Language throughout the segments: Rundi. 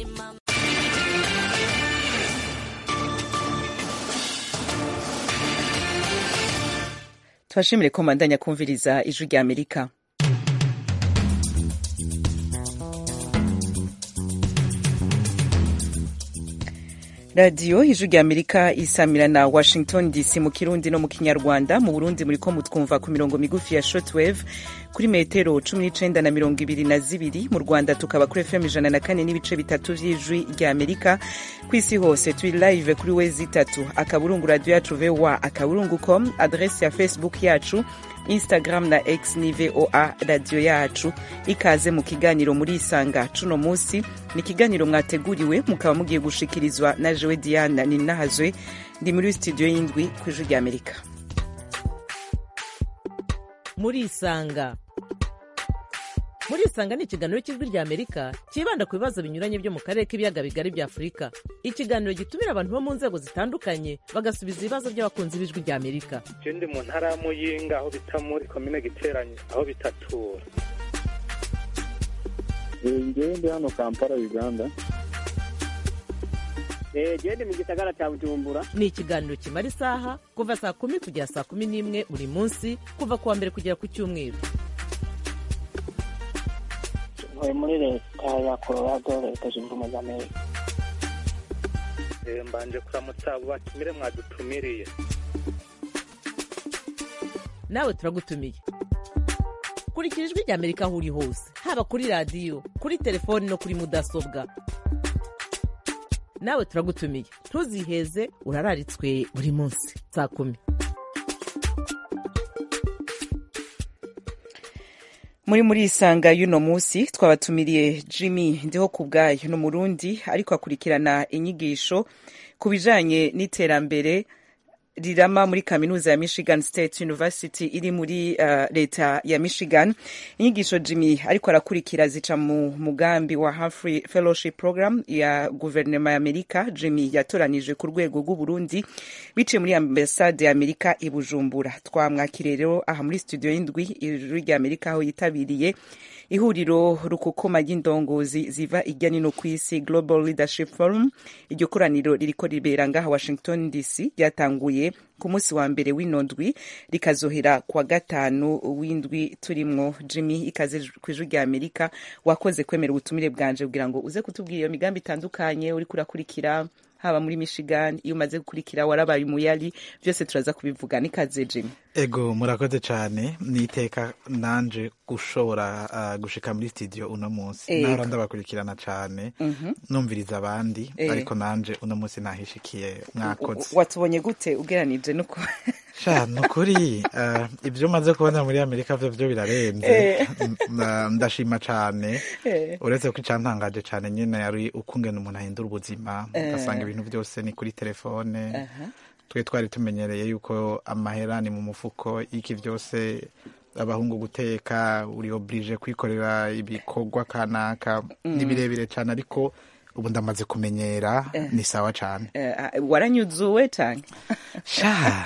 simama tubashimire ko mbandanya kumviriza ijwi rya amerika radiyo ijwi rya amerika isamira na washington dc mu kirundi no mu kinyarwanda mu burundi muri ko mutwumva ku mirongo migufi ya shortwave kuri metero cumi n'icenda na mirongo ibiri na zibiri mu rwanda tukaba kuri fm ijana na kane n'ibice bitatu vy'ijwi rya amerika ku isi hose turi live kuri wezi itatu akaburungu radio yacu voa akaburungu com adresi ya facebook yacu instagram na x ni voa radio yacu ikaze mu kiganiro muri isanga cuno musi ni ikiganiro mwateguriwe mukaba mugiye gushikirizwa na jewe diana ninahazwe ndi muri studio y'indwi ku ijwi rya amerika muri isanga muri isanga ni ikiganiro cy'ijwi rya amerika cyibanda ku bibazo binyuranye byo mu karere k'ibiyaga bigari bya afurika ikiganiro gitumira abantu bo mu nzego zitandukanye bagasubiza ibibazo by'abakunzi b'ijwi rya amerika je ndi mu ntara ya muyinga aho bita muri komine giteranye aho bitatura ngewe ndi hano kampala uganda gende mu gisagara cya bujumbura ni ikiganiro kimara isaha kuva saa kumi kugera saa kumi n'imwe buri munsi kuva ku wa mbere kugera ku cyumweru ntuye muri leta ya colorado leta zunze ubumwe za amerika Eh, mbanje kuramutsa abo batumire mwadutumiriye nawe turagutumiye kurikira ijwi rya amerika aho uri hose haba kuri radiyo kuri telefoni no kuri mudasobwa nawe turagutumiye ntuziheze urararitswe buri munsi saa kumi muri muri isanga y'uno munsi twabatumiriye jimmy ndiho ku bwayo ni umurundi ariko akurikirana inyigisho ku bijanye n'iterambere rirama muri kaminuza ya michigan state university iri muri uh, leta ya michigan inyigisho jimmy ariko arakurikira zica mu mugambi wa humphrey fellowship program ya guverinoma ya amerika jimmy yatoranije ku rwego rw'uburundi biciye muri ambasade ya amerika i bujumbura twamwakiriye rero aha muri studio y'indwi ijwi rya amerika aho yitabiriye ihuriro rukukoma ry'indongozi ziva irya nino ku isi global leadership forum iryo koraniro ririko ribera ngaha washington dc ryatanguye ku munsi wa mbere w'ino ndwi rikazohera kuwa gatanu w'indwi turimwo jimmy ikaze ku ijwi rya amerika wakoze kwemera ubutumire bwanje kugira ngo uze kutubwira iyo migambi itandukanye uriko urakurikira haba muri michigan iyo umaze gukurikira warabaye umuyari byose turaza kubivuga nikaze jimmy ego murakoze cyane niteka nanje gushobora uh, gushika muri studio uno munsi Ego. nahora ndabakurikirana cyane numviriza abandi Eh. ariko nanje uno munsi nahishikiye mwakoze watubonye gute ugeranije nuko sha nukuri uh, ibyo maze kubona muri amerika vyo vyo birarenze Eh. Nda- ndashima cyane Eh. uretse ko icyantangaje cyane nyine yari ukungena umuntu ahindura ubuzima Eh. ugasanga ibintu byose ni kuri telefone twe twari tumenyereye yuko amahera ni mu mufuko iki byose abahungu guteka uri oblige kwikorera ibikorwa kanaka ni birebire cyane ariko ubu ndamaze kumenyera ni sawa cyane Eh, waranyuzuwe cyane sha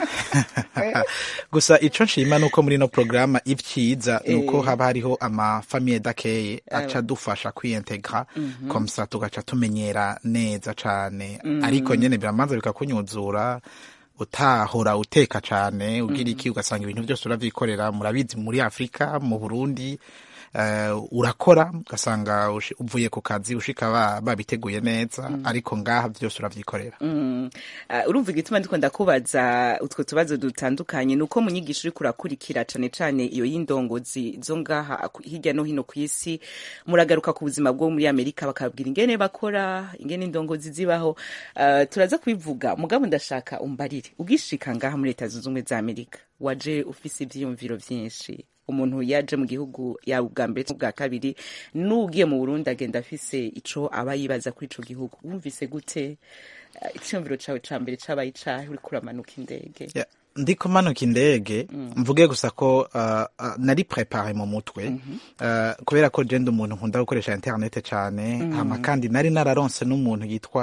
gusa ico nshima nuko muri no programa ivyiza nuko Eh. haba hariho amafamiye dakeye aca dufasha kwiintegra komsa tugaca tumenyera neza cane ariko nyene biramanza bikakunyuzura utahora uteka cane ugira iki ugasanga ibintu byose uravyikorera murabizi muri afurika mu burundi eh, urakora ugasanga ushi- uvuye ku kazi ushika ba- babiteguye neza ariko ngaha byose uravyikorera Mm. Ah, urumva igituma ndiko ndakubaza utwo tubazo dutandukanye nuko mu nyigisho uriko urakurikira cane cane iyo y'indongozi zo ngaha ku- hirya no hino ku isi muragaruka ku buzima bwo muri amerika bakabwira ingene bakora ingene indongozi zibaho Ah, turaza kubivuga mugabo ndashaka umbarire ugishika ngaha muri leta zunze ubumwe za amerika waje ufise ivyiyumviro vyinshi umuntu yaje mu gihugu yaba ubwa mbere ubwa kabiri n'ugiye mu burundi agenda afise ico aba yibaza kuri ico gihugu wumvise gute Eh, icyumviro cawe ca mbere cabaye icahe uriko uramanuka indege Ya, ndiko manuka indege mvuge gusa ko uh, uh, nari prepare mu mutwe uh, kubera ko je ndi umuntu nkunda gukoresha internet cane hama kandi nari nararonse n'umuntu yitwa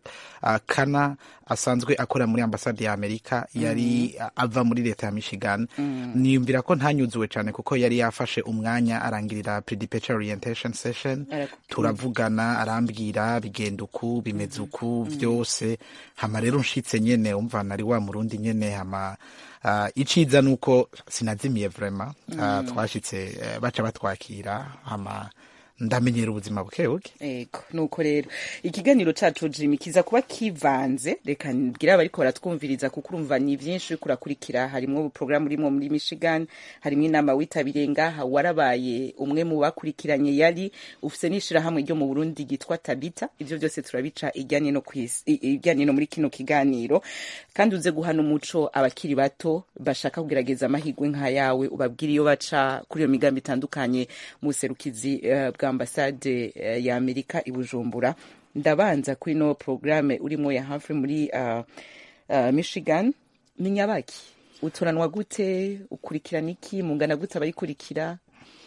uh, kana asanzwe akora muri ambasade ya amerika yari uh, ava muri leta ya michigan niyumvira ko ntanyuzuwe cyane kuko yari yafashe umwanya arangirira predeparture orientation session Araku- turavugana arambwira bigenda uku bimeze uku byose hama rero nshitse nyene umva nari wa murundi nyene hama uh, iciza nuko sinazimiye vrema uh, twashitse uh, baca batwakira hama ndamenyera ubuzima buke buke ego nuko rero ikiganiro cacu jimi kiza kuba kivanze reka mbwira abariko baratwumviriza kuko urumva ni vyinshi uriko urakurikira harimwo porogaramu urimwo muri michigan harimwo inama witabiriye ngaha warabaye umwe mu bakurikiranye yari ufise n'ishirahamwe ryo mu burundi ryitwa tabita ivyo vyose turabica ijyanye no kwisi i- ijyanye no muri kino kiganiro kandi uze guhana umuco abakiri bato bashaka kugerageza amahirwe nk'ayawe ubabwire iyo baca kuri iyo migambi itandukanye mu buserukizi eh, bwa ambasade eh, ya amerika i bujumbura ndabanza kuri no porogaramu urimo ya Humphrey muri uh, uh, michigan ni nyabaki utoranwa gute ukurikirana iki mungana gute abayikurikira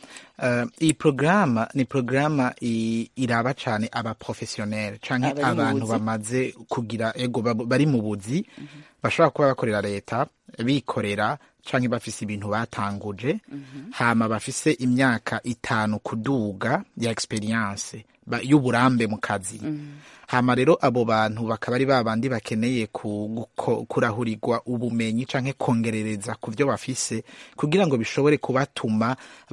Uh, iyi porogaramu ni porogaramu i- iraba cyane abaprofesiyoneri cyangwa Abari mu abantu buzi. bamaze kugira ego bab- bari mu buzi bashobora kuba bakorera leta bikorera cyangwa bafise ibintu batanguje hama bafise imyaka itanu kuduga ya experience ba- y'uburambe mu kazi hama rero abo bantu bakaba ari ba bandi bakeneye ku- guko- kurahurirwa ubumenyi canke kongerereza ku byo bafise kugira ngo bishobore kubatuma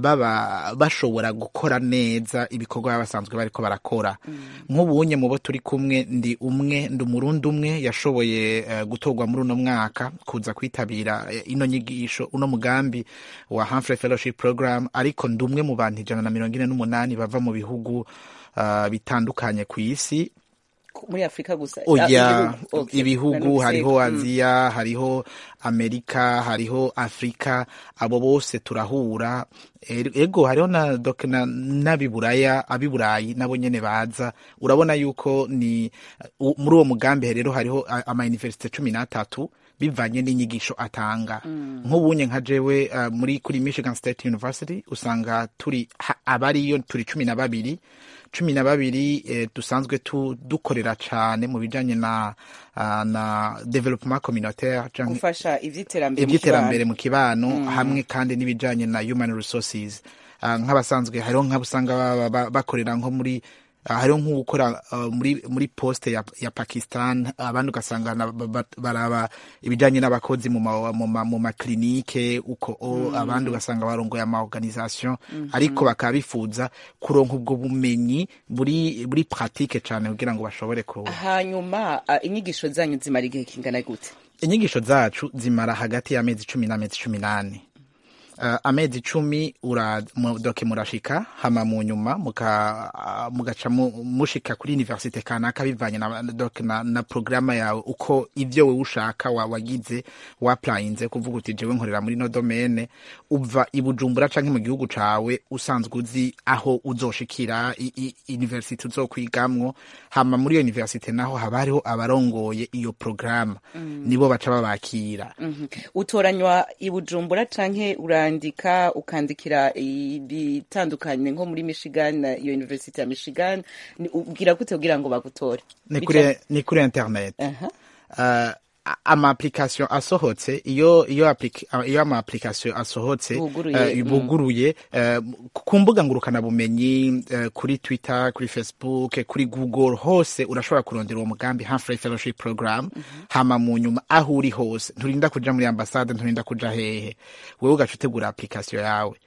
baba bashobora gukora neza ibikorwa baba basanzwe bariko barakora nk'ubunye mu bo turi kumwe ndi umwe ndi umurundi umwe yashoboye eh, gutorwa muri uno mwaka kuza kwitabira eh, ino nyigisho uno mugambi wa Humphrey Fellowship Program ariko ndi umwe mu bantu ijana na mirongo ine n'umunani bava mu bihugu ah, bitandukanye ku isi Ku- muri afurika gusa oya Ah, ibihugu, okay. ibihugu Nanone hariho mm. aziya hariho amerika hariho afurika abo bose turahura E- ego hariho na dok- na- n'abiburaya abiburayi nabo nyene baza urabona yuko ni u- muri uwo mugambi rero hariho a- amayuniversite cumi n'atatu bivanye n'inyigisho atanga nk'ubunye nka jewe uh, muri kuri michigan state university usanga turi ha- abariyo turi cumi na babiri cumi na babiri eh, dusanzwe tu, dukorera cane mu bijanye na, uh, na development communautaire canke gufasha ivy'iterambere mu iby'iterambere kibano. mu kibano hamwe kandi n'ibijanye na human resources Ah, nk'abasanzwe hariho nk'abusanga baba ba- bakorera nko muri ah, hariho nk'ugukora ah, muri muri poste ya, ya pakistan abandi ugasanga na- ba- ba- baraba ibijanye n'abakozi mu ma- mu ma- mu maklinike uko o, abandi ugasanga barongoye ama organisation ariko bakaba bifuza kuronka ubwo bumenyi buri buri pratique cane kugira ngo bashobore ku hanyuma ah, inyigisho zanyu zimara igihe kingana gute inyigisho zacu zimara hagati y'amezi cumi n'amezi cumi n'ane uh, amezi icumi ura mu- doke murashika hama mu nyuma muka uh, mugaca mu- mushika kuri universite kanaka bivanye na, doke na, na programa yawe uko ivyo wewe ushaka wa, wagize waplayinze kuvuga uti jewe nkorera muri no domene uva i Bujumbura canke mu gihugu cawe usanzwe uzi aho uzoshikira i, i, universite uzokwigamwo hama muri iyo universite naho haba hariho abarongoye iyo programa nibo baca babakira Mhm. utoranywa i bujumbura canke urandika ukandikira ibitandukanye nko muri michigan na iyo university ya michigan Ni- ubwira gute kugira ngo bagutore ni Bica- kuri ni kuri internet Aha. uh, ama application asohotse iyo iyo applica- iyo ama application asohotse Buguruye, eh, mm. buguruye eh, ku mbuga ngurukana bumenyi eh, kuri Twitter kuri Facebook kuri Google hose urashobora kurondera uwo mugambi Humphrey Fellowship Program hama mu nyuma aho uri hose nturinda kuja muri ambasade nturinda kuja hehe wewe ugaca utegura application yawe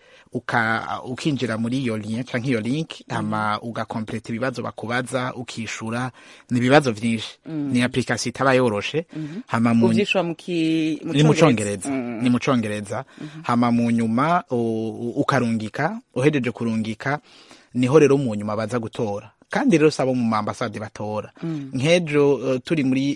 uka ukinjira muri iyo lien canke iyo link hama ugakompleta ibibazo bakubaza ukishura ni ibibazo vyinshi ni application itaba yoroshe hama mu uvyishura mu ki- mu ni mu Congereza. congereza Mm. ni mu congereza hama mu nyuma u- u- ukarungika uhejeje kurungika niho rero mu nyuma baza gutora kandi rero sabo mu ambasade batora nk'ejo uh, turi muri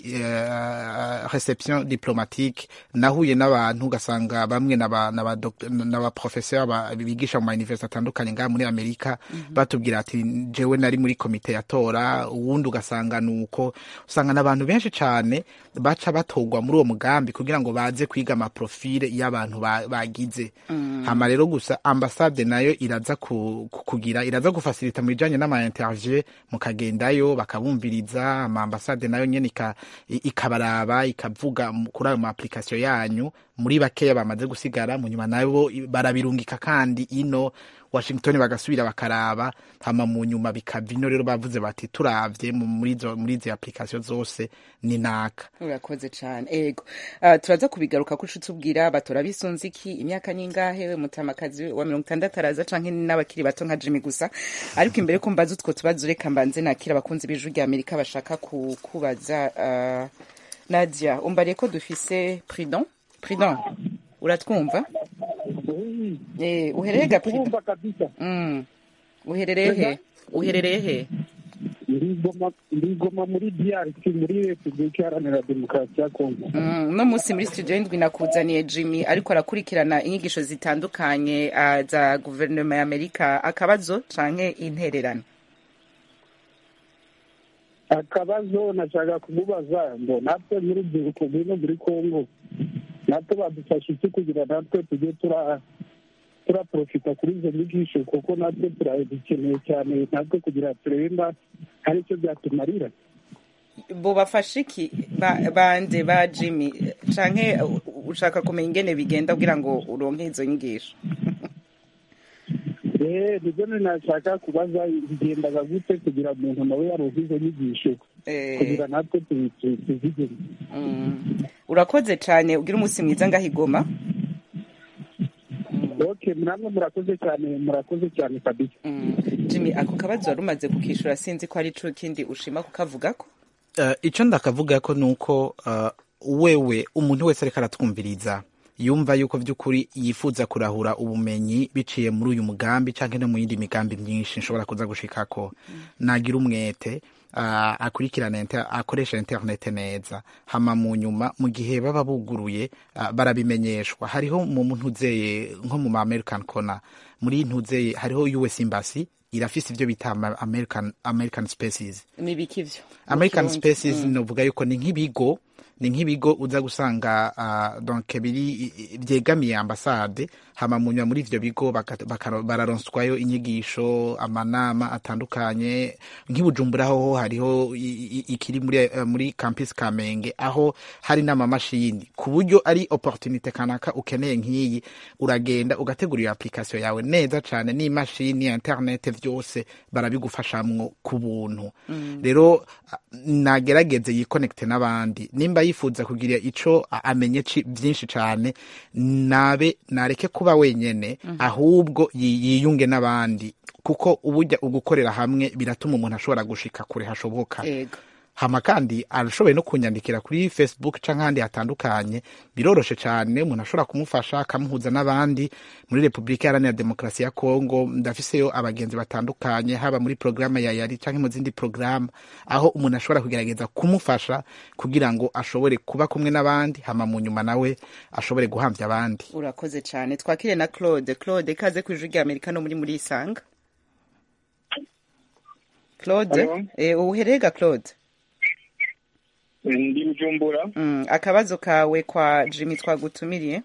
uh, reception diplomatique nahuye n'abantu ugasanga bamwe n'aba- n'aba doc- n'abaprofesseur ba- bigisha mu mayuniversite atandukanye ngaha muri amerika batubwira ati jewe nari muri komite yatora uwundi ugasanga nuko usanga n'abantu benshi cane baca batorwa muri uwo mugambi kugira ngo baze kwiga amaprofile y'abantu ba- bagize hama rero gusa ambasade nayo iraza ku, ku- kugira iraza gufasilita mu bijanye n'ama interview bimeze mukagendayo bakabumviriza ama ambasade nayo nyene ika- i- ikabaraba ikavuga mu- kuri ayo ma application yanyu muri bakeya bamaze gusigara mu nyuma nabo i- barabirungika kandi ino Washington bagasubira bakaraba hama mu nyuma bikava ino rero bavuze bati turavye mu- muri izo muri izi application zose ni naka urakoze cyane ego Ah, turaza kubigaruka ko uca tubwira batora bisunze iki imyaka ningahe we mutamakazi wa mirongo itandatu araza canke n'abakiri bato nka jimmy gusa ariko imbere ko mbaza utwo tubazo reka mbanze nakira abakunzi b'ijwi rya amerika bashaka ku- kubaza ah, nadia umbariye ko dufise pridon pridon uratwumva eh uhereye ga pridon Kumva kabisa mm. uherereye he uherereye he ndigoma ndigoma muri DRC muri Repubulika Iharanira Demokarasi ya Kongo Mm, uno munsi muri studio y'indwi nakuzaniye jimmy ariko arakurikirana inyigisho zitandukanye ah, za guverinoma ya amerika akabazo canke intererano akabazo nashaka kumubaza ngo natwe nk'urubyiruko rwino muri Kongo natwe badufasha iki kugira natwe tujye tura turaprofita kuri izo nyigisho kuko natwe turazikeneye cyane natwe kugira turemba hari icyo byatumarira bo bafashe iki ba- bande ba jimmy canke uh, ushaka kumenya ingene bigenda kugira ngo uronke izo nyigisho eh nibyo nashaka kubaza bigendaga gute kugira umuntu nawe yaronke izo nyigisho Eh, kugira natwe tu- tu- tuzigere mm, urakoze cane ugira umunsi mwiza ngahigoma ok namwe murakoze cyane murakoze cyane kabisa mm. jimmy ako kabazo wari umaze kukishura sinzi ko ari co kindi ushima kukavugako uh, icyo ndakavuga ko ni uko uh, wewe umuntu wese ariko aratwumviriza yumva yuko by'ukuri yifuza kurahura ubumenyi biciye muri uyu mugambi cyangwa no mu yindi migambi myinshi nshobora kuza gushikako nagira umwete uh, akurikirana inter, akoresha interinete neza hama mu nyuma mu gihe baba buguruye uh, barabimenyeshwa hariho mu ntuzeye nko mu ma american corner muri ntuzeye hariho us embassy irafise ibyo bita ama- american, american species nibiki ivyo american Mu Kirundi. spaces novuga yuko ni nk'ibigo ni nk'ibigo uza gusanga uh, donc biri byegamiye ambasade hama munyuma muri ivyo bigo baka- baka- bararonswayo inyigisho amanama atandukanye nk'ibujumbura ho hariho i- i- ikiri muri, eh, muri campus kamenge aho hari n'amamashini ku buryo ari opportunité kanaka ukeneye nk'iyi uragenda ugategura iyo application yawe neza cane n'imashini internet vyose barabigufashamwo ku buntu rero a- nagerageze yikonekite n'abandi nimba yifuza kugira ico a- amenye ci- vyinshi cane nabe nareke kuba wenyene ahubwo yi- yiyunge n'abandi kuko uburya ugukorera hamwe biratuma umuntu ashobora gushika kure hashoboka ego hama kandi arashoboye no kunyandikira kuri facebook canke ahandi hatandukanye biroroshe cane umuntu ashobora kumufasha akamuhuza n'abandi muri repubulika iharanira demokarasi ya kongo ndafiseyo abagenzi batandukanye haba muri porogaramu ya yari canke mu zindi porogaramu aho umuntu ashobora kugerageza kumufasha kugira ngo ashobore kuba kumwe n'abandi hama mu nyuma nawe ashobore guhamvya abandi urakoze cyane twakire na claude claude kaze ku ijwi rya amerika no muri muri isanga claude Hello? eh, uherega claude ndi bujumbura mm, akabazo kawe kwa jimmy twagutumiriye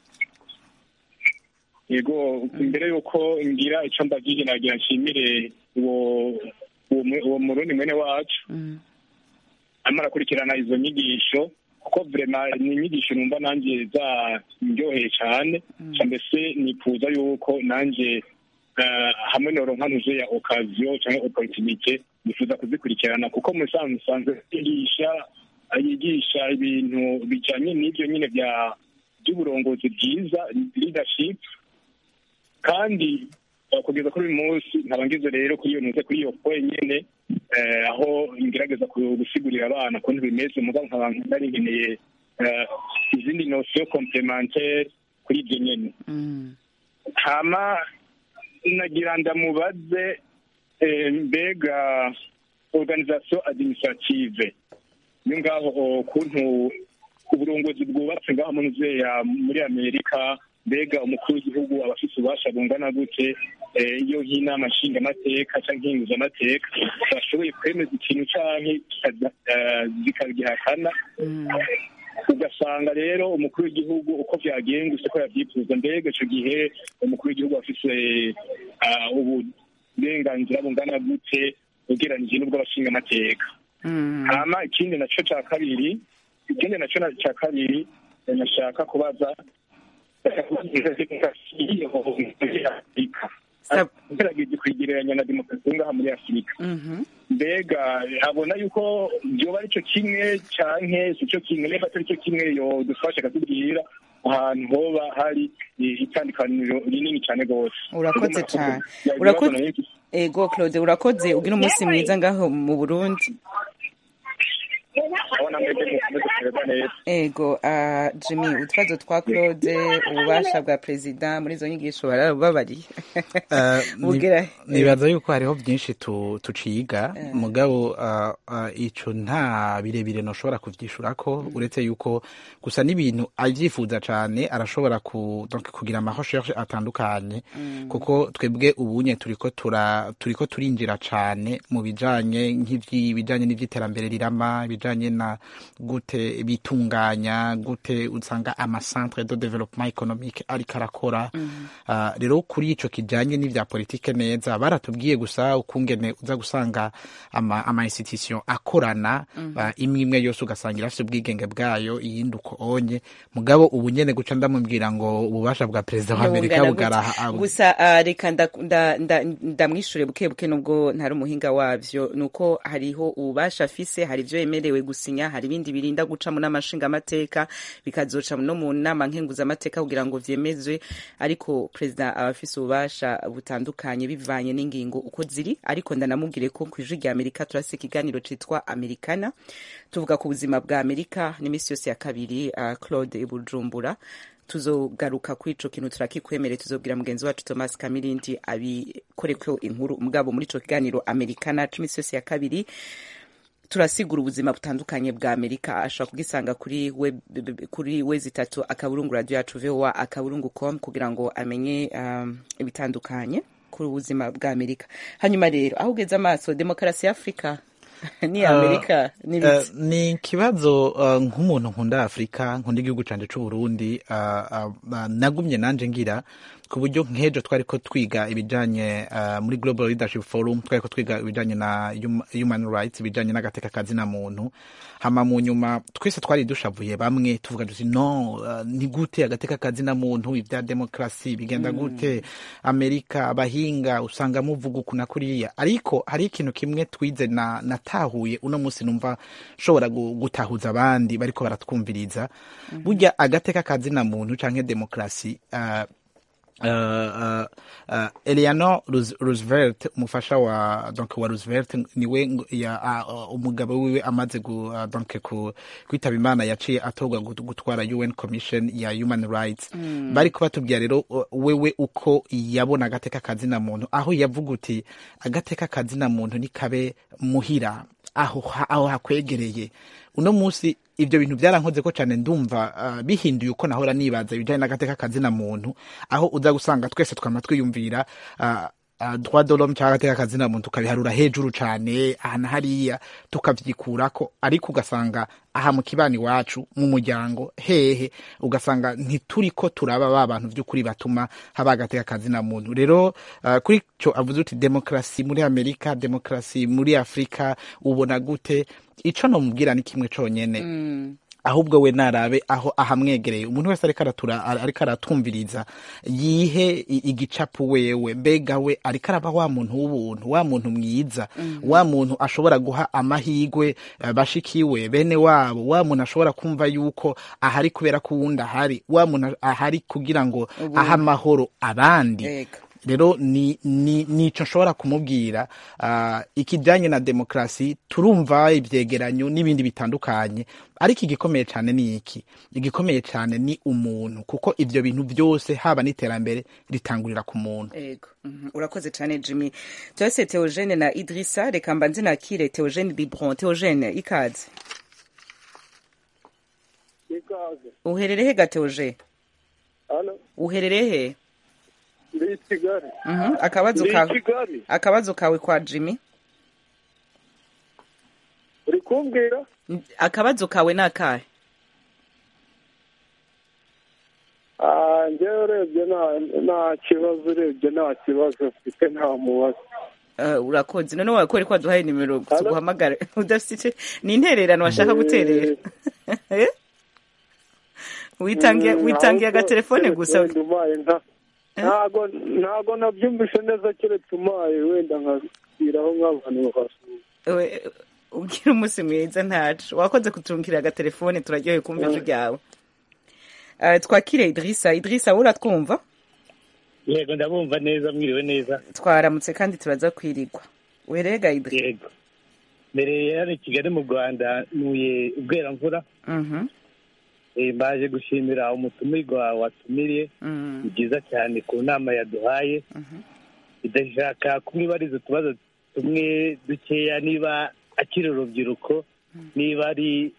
yego imbere y'uko ngira icyo mbagije nagira nshimire uwo uwo mu- uwo murundi mwene wacu mm. arimo arakurikirana izo nyigisho kuko vrema ni inyigisho numva nanjye zaryoheye cyane Ca mbese nifuza yuko nanjye eh, hamwe noronka ntuje ya okaziyo cyangwa oporutunite nifuza kuzikurikirana kuko mu bisanzwe usanzwe yigisha yigisha ibintu bijyanye n'ibyo nyine bya by'uburongozi bwiza leadership kandi eh, kugeza kuri uyu munsi nkaba ngize rero kuri iyo ntuze kuri iyo point nyene eh, aho ngerageza ku- gusigurira abana ukuntu bimeze mugabo nkaba nari nkeneye eh, izindi notion complementaire kuri ibyo nyene Mm. hama nagira ndamubaze eh, mbega organisation administrative yo ngaho ukuntu uburongozi bwubatse ngaho mu nzeya muri amerika mbega umukuru w'igihugu aba afite ububasha bungana gute eh, iyo nk'inama nshingamateka cyangwa nkinguzamateka bashoboye kwemeza ikintu canke kikaza- eh, zikagihakana Mm. ugasanga rero umukuru w'igihugu uko byagengutse ko yabyifuza mbega icyo gihe umukuru w'igihugu afise ah, uburenganzira bungana gute ugereranije n'ubw'abashinga amateka hama ikindi naco ca kabiri ikindi naco na- ca kabiri eh, nashaka kubaza Sab- ugerageje kwigereranya na demokarasi yo ngaha muri afurika Mhm. mbega abona yuko byoba ari cyo kimwe canke si cyo kimwe niba atari cyo kimwe yodufasha akatubwira ahantu hoba hari eh, itandukaniro rinini cyane rwose urakoze cyane Ibibazo urakoze nari mfise. ego claude urakoze ugira umunsi mwiza ngaho mu burundi abona mwebwe mukomeze kumererwa neza ego ah, jimmy utwazo twa claude ububasha bwa perezida muri izo nyigisho barababariye Eh, ni- Bugera- nibaza yuko hariho byinshi tu- tuciga mugabo ah, ah, ico nta birebire noshobora kuvyishurako uretse yuko gusa n'ibintu avyifuza cane arashobora ku, donc kugira ama recherche atandukanye kuko twebwe ubunye turiko tura turiko turinjira cane mu bijanye nk'ivyi bijanye n'ivyiterambere rirama ibijanye na gute bitunganya gute usanga ama centre de développement économique ariko arakora Ah, rero kuri ico kijanye n'ivya politike neza baratubwiye gusa ukungene uza gusanga ama, ama institution akorana ah, imwe imwe yose ugasanga irafise ubwigenge bwayo iyindi uko onye mugabo ubu nyene guca ndamubwira ngo ububasha bwa perezida wa amerika Bungana bugaraha gute? abo. gusa ah, reka nda- nda- nda- ndamwishure buke buke nubwo ntari umuhinga wavyo nuko hariho ububasha afise hari ivyo yemerewe gusinya hari ibindi birinda guca mu nama nshingamateka bikazoca no mu nama nkenguzamateka kugira ngo vyemezwe ariko perezida aba afise ububasha butandukanye bivanye n'ingingo uko ziri ariko ndanamubwire ko kw'ijwi rya amerika turafise ikiganiro citwa amerikana tuvuga ku buzima bwa amerika n'imisi yose ya kabiri ah, claude bujumbura tuzogaruka kuri ico kintu turakikwemereye tuzobwira mugenzi wacu thomas kamirindi abikoreko inkuru mugabo muri ico kiganiro amerikana c'imisi yose ya kabiri turasigura ubuzima butandukanye bwa amerika ashobora kugisanga kuri web, kuri wezi itatu akaburungu radio yacu voa akaburungu com kugira ngo amenye um, ibitandukanye kuri ubuzima bwa amerika hanyuma rero aho ugeze amaso demokarasi ya afurika ni amerika ni Eh, biki ni ikibazo uh, nk'umuntu nkunda afurika nkunda igihugu canje c'uburundi uh, uh, uh, nagumye nanje ngira ku buryo nk'ejo twariko twiga ibijanye uh, muri global leadership forum twariko twiga ibijanye na hum- human rights ibijanye n'agateka kazina muntu hama mu nyuma twese twari dushavuye bamwe tuvuga tuti no uh, ni gute agateka kazina muntu ibya demokrasi bigenda gute amerika abahinga usanga muvuga uku na kuriya ariko hari ikintu kimwe twize na natahuye uno munsi numva nshobora gu- gutahuza abandi bariko baratwumviriza burya agateka kazina muntu canke demokrasi uh, Uh, uh, uh, Eleanor Roos- Roosevelt umufasha wa donc wa Roosevelt niwe ngo- ya uh, uh, umugabo wiwe amaze gu, uh, donc ku kwitaba imana yaciye atorwa gut- gutwara UN Commission ya Human Rights mm. bari kubatubwira rero uh, wewe uko yabona agateka kazina muntu aho yavuga uti agateka kazina muntu nikabe muhira aho ha- aho hakwegereye uno munsi ivyo bintu byarankoze ko cyane ndumva uh, bihinduye uko nahora nibaza ibijanye n'agateka kazina muntu aho uza gusanga twese twama twiyumvira uh, uh, droit de l'homme cyangwa agateka kazina muntu tukabiharura hejuru cane aha na hariya tukavyikurako ariko ugasanga aha mu kibani iwacu mu muryango hehe ugasanga ntituriko turaba ba bantu vy'ukuri batuma haba agateka kazina muntu rero uh, kuri co avuze uti demokrasi muri amerika demokrasi muri afurika ubona gute ico nomubwira ni kimwe conyene ahubwo we narabe aho ahamwegereye umuntu wese ariko aratura ariko aratumviriza yihe i- igicapu wewe mbega we ariko araba wa muntu w'ubuntu wa muntu mwiza wa muntu ashobora guha amahigwe eh, bashikiwe bene wabo wa muntu ashobora kumva yuko ahari kubera ko uwundi ahari wa muntu ahari kugira ngo ahe amahoro abandi Ego. rero ni ni nico nshobora kumubwira uh, ikijanye na demokrasi turumva ivyegeranyo n'ibindi bitandukanye ariko igikomeye cyane ni iki igikomeye cyane ni umuntu kuko ivyo bintu byose haba n'iterambere ritangurira ku muntu Ego. Mhm. urakoze cyane jimmy turase teogene na idrisa reka mbanze nakire teogene bibron teogene ikaze ikaze uherereye he ga teoge hano uherereye he ndi i kigali Mhm. akabazo ndi i kawe kigali akabazo kawe kwa jimmy uri kumbwira N- akabazo kawe ni akahe Ah, njyewe urebye nta nta kibazo urebye nta kibazo mfite nta mubazo Uh, urakoze none wakore ko waduhaye nimero tuguhamagara udafite ni intererano washaka guterera Eh? witangiye witangiye agatelefone gusa wenda umaye nka ntago ntago nabyumvise neza keretse umaye wenda nkabwiraho nk'abantu bakasura We- ugira umunsi mwiza ntacu wakoze kuturungikira agatelefone turaryoheye kumva ijwi ryawe Uh, twakire idirisa idirisa wowe uratwumva yego ndabumva neza mwiriwe neza twaramutse kandi turaza kwirigwa werega idirisa yego mbere yari i kigali mu rwanda ntuye ubweramvura Mhm, Eh, mbaje gushimira umutumirwa watumiriye mhm, ni byiza cyane ku nama yaduhaye mhm. idashaka kumwibariza utubazo tumwe dukeya niba akiri urubyiruko niba ari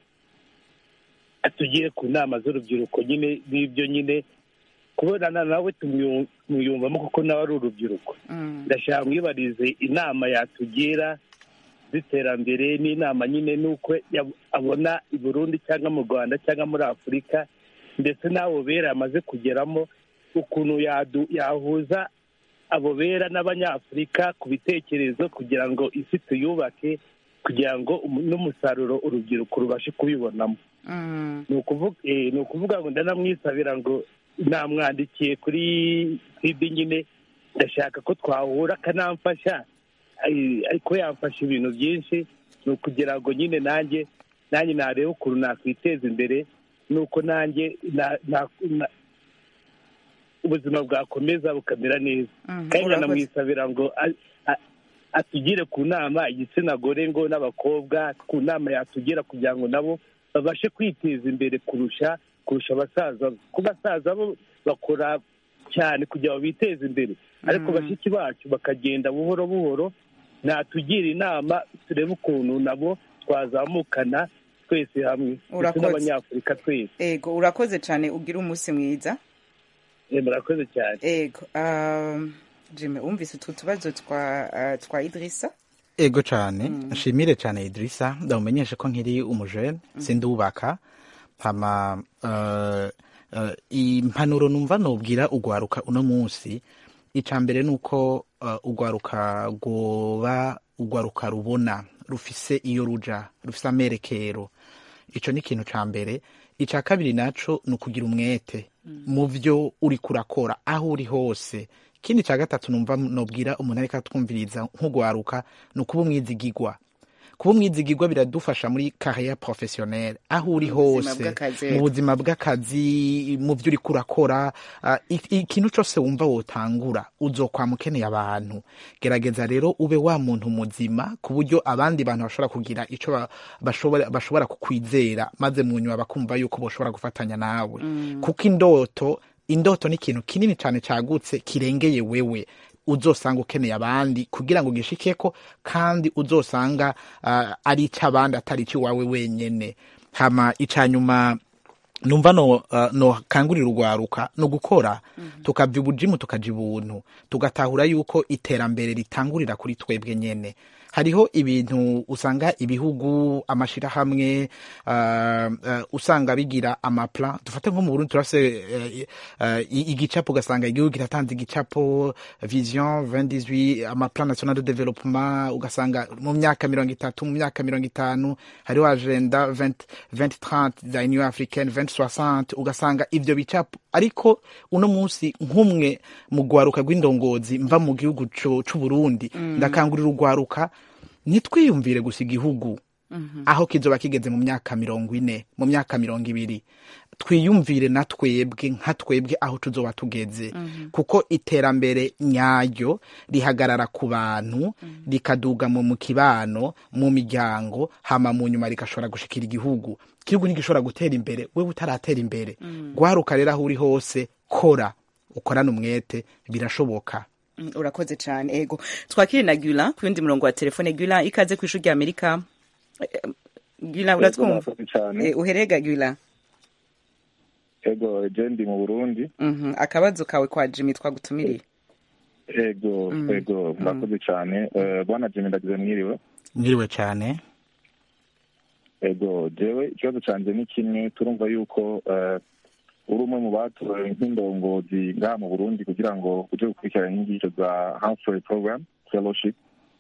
atugire ku nama z'urubyiruko nyine n'ibyo nyine kubonana nawe tumyu- tumuyumvamo kuko nawe ari urubyiruko Mm. ndashaka mwibarize inama yatugira z'iterambere n'inama nyine n'uko yab- abona i burundi cyangwa mu rwanda cyangwa muri afurika ndetse n'abo bera yamaze kugeramo ukuntu yadu- yahuza abo bera n'abanyafurika ku bitekerezo kugira ngo isi tuyubake kugira ngo umu- n'umusaruro urubyiruko rubashe kubibonamo Mm. ni ukuvuga eh, ni ukuvuga ngo ndanamwisabira ngo namwandikiye kuri sidi nyine ndashaka ko twahura akanamfasha Ai- ariko yamfasha ibintu byinshi ni ukugira ngo nyine nanjye nanjye nareba ukuntu nakwiteza imbere nuko nanjye na- na- na- ubuzima bwakomeza bukamera neza Mhm, kandi urakoze. ndanamwisabira ngo a- a- atugire ku nama igitsina gore ngo n'abakobwa ku nama yatugira kugira ngo nabo babashe kwiteza imbere kurusha kurusha abasaza kuko abasaza bo bakora cyane kugira ngo biteze imbere ariko bashiki bacu bakagenda buhoro buhoro natugira inama turebe ukuntu nabo twazamukana twese hamwe ndetse Urakoze. n'abanyafurika twese ego urakoze cyane ugira umunsi mwiza Eh, murakoze cyane ego um, jimmy wumvise utwo tubazo twa uh, twa idirisa ego cyane nshimire cyane idirisa ndamumenyeshe ko nkiri umujene sindubaka hama uh, uh, impanuro numva nubwira ugwaruka uno munsi icya mbere ni uko uh, ugwaruka rwoba ugwaruka rubona rufise iyo ruja rufise amerekero ico ni ikintu ca mbere ica kabiri naco ni ukugira umwete mu vyo uriko urakora aho uri hose ikindi ca gatatu numva nobwira umuntu ariko atwumviriza nk'ugwaruka ni ukuba umwizigigwa kuba umwizigigwa biradufasha muri carrière professionnelle aho uri Mu buzima hose bw'akazi. mu buzima bw'akazi mu vyo uriko urakora ah, i- ikintu cose wumva wotangura uzokwama ukeneye abantu gerageza rero ube wa muntu muzima ku buryo abandi bantu bashobora kugira ico ba- bashobora bashobora kukwizera maze mu nyuma bakumva yuko boshobora gufatanya nawe kuko indoto indoto ni ikintu kinini cyane cagutse kirengeye wewe uzosanga ukeneye abandi kugira ngo gishikeko kandi uzosanga uh, ari icy'abandi atari icy'iwawe wenyene hama ica nyuma numva no, uh, no kangurira urwaruka no gukora tukava ibujimu tukaja ibuntu tugatahura yuko iterambere ritangurira kuri twebwe nyene hariho ibintu usanga ibihugu amashirahamwe uh, uh, usanga bigira amaplan dufate nko mu Burundi turafise uh, uh, i- igicapo ugasanga igihugu kiratanze igicapo vision 2018 amaplan national de développement ugasanga mu myaka mirongo itatu mu myaka mirongo itanu hariho agenda 20 2030 za union africaine 2060 ugasanga ivyo bicapo ariko uno munsi nk'umwe mu rwaruka rw'indongozi mva mu gihugu cu- c'uburundi ndakangurira urwaruka ntitwiyumvire gusa igihugu aho kizoba kigeze mu myaka mirongo ine mu myaka mirongo ibiri twiyumvire na twebwe nka twebwe aho tuzoba tugeze kuko iterambere nyaryo rihagarara ku bantu rikaduga mu mu kibano mu miryango hama mu nyuma rigashobora gushikira igihugu igihugu ntigishobora gutera imbere wewe utaratera imbere gwaruka rero aho uri hose kora ukorane umwete birashoboka Mm, urakoze cyane ego twakire na gula ku yundi murongo wa telefone gula ikaze ku ishuri rya amerika Eh, gula uratwumva murakoze cyane Eh, uherega gula ego je ndi mu burundi Mhm, akabazo kawe kwa jimmy twagutumiriye ego ego murakoze cyane Eh, bwana jimi ndagize mwiriwe mwiriwe cyane ego jewe ikibazo canje ni kimwe turumva yuko eh, uri umwe mu batowe nk'indongozi ngaha mu burundi kugira ngo uje gukurikirana inyigisho za Humphrey program fellowship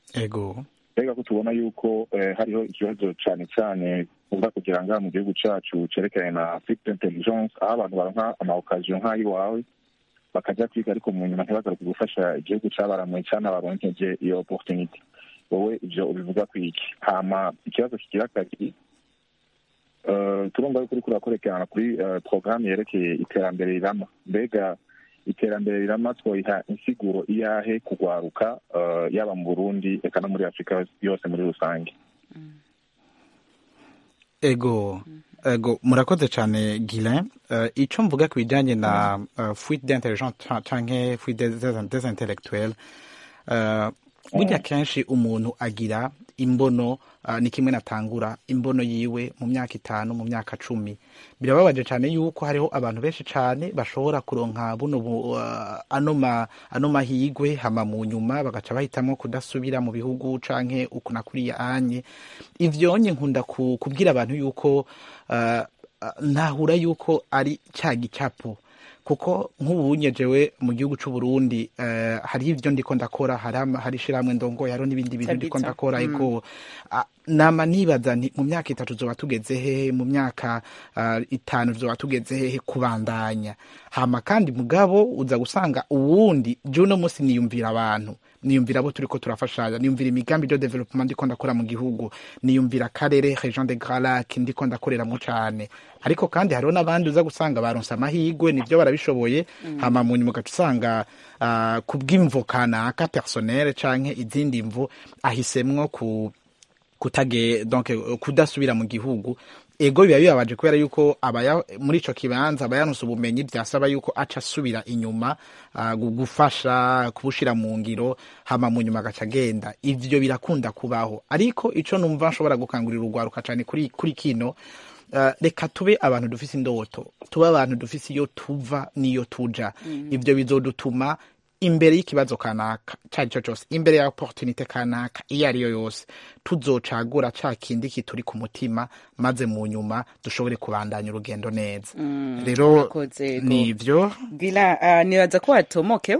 ego mbega ko tubona yuko hariho ikibazo cyane cyane uza kugira ngaha mu gihugu cyacu cyerekeranye na fifite intelligence aho abantu baronka amaokaziyo nk'ay'iwawe bakajya kwiga ariko mu nyuma ntibagaruke gufasha igihugu cyabaramuye cyane baronkeje iyo opportunity wowe ibyo ubivuga ku iki hama ikibazo kigira kabiri turumva yuko uriko urakorekerana kuri porogaramu yerekeye iterambere rirama mbega iterambere rirama twoyiha insiguro iyahe kugwaruka yaba mu burundi eka no muri afurika yose muri rusange ego ego murakoze cyane Guilain uh, icyo mvuga ku bijyanye na uh, fuite d'intelligence canke fuite des intellectuels uh, burya kenshi umuntu agira imbono uh, ni kimwe natangura imbono yiwe mu myaka itanu mu myaka cumi birababaje cyane yuko hariho abantu benshi cyane bashobora kuronka buno uh, ano ano mahigwe hama mu nyuma bagaca bahitamo kudasubira mu bihugu canke ukuna kuriya anye ivyonye nkunda kubwira abantu yuko uh, ntahura yuko ari cya gicapo kuko nk'ubunye jewe mu gihugu cy'u Burundi uh, hariho ivyo ndiko ndakora hari ishirahamwe ndongo hariho n'ibindi bintu ndiko ndakora ariko mm. uh, nama nibaza nti mu myaka itatu zoba tugeze hehe mu myaka uh, itanu zoba tugeze hehe kubandanya hama kandi mugabo uza gusanga uwundi je uno munsi niyumvira abantu niyumvira abo turiko turafashanya niyumvira imigambi de development ndiko ndakora mu gihugu niyumvira akarere region de Grand Lac ndiko ndakoreramo cane ariko kandi hariho n'abandi uza gusanga baronse amahigwe nivyo barabishoboye mm. hama mu nyuma ugaca usanga uh, kubw'imvo kanaka personnel canke izindi mvu ahisemwo ku kutage donc kudasubira mu gihugu ego biba bibabaje kubera yuko abaya muri ico kibanza abayaronse ubumenyi byasaba yuko aca asubira inyuma uh, gufasha kubushira mu ngiro hama mu nyuma agaca agenda ivyo birakunda kubaho ariko ico numva nshobora gukangurira urwaruka cane kuri, kuri kino Uh, reka tube abantu dufise indoto tube abantu dufise iyo tuva n'iyo tuja mm. ivyo bizodutuma imbere y'ikibazo kanaka cari co cose imbere ya opportunite kanaka iyo ariyo yose tuzocagura ca kindi kituri ku mutima maze mu nyuma dushobore kubandanya urugendo neza mm, rero nivyo bila uh, nibaza ko watomokewe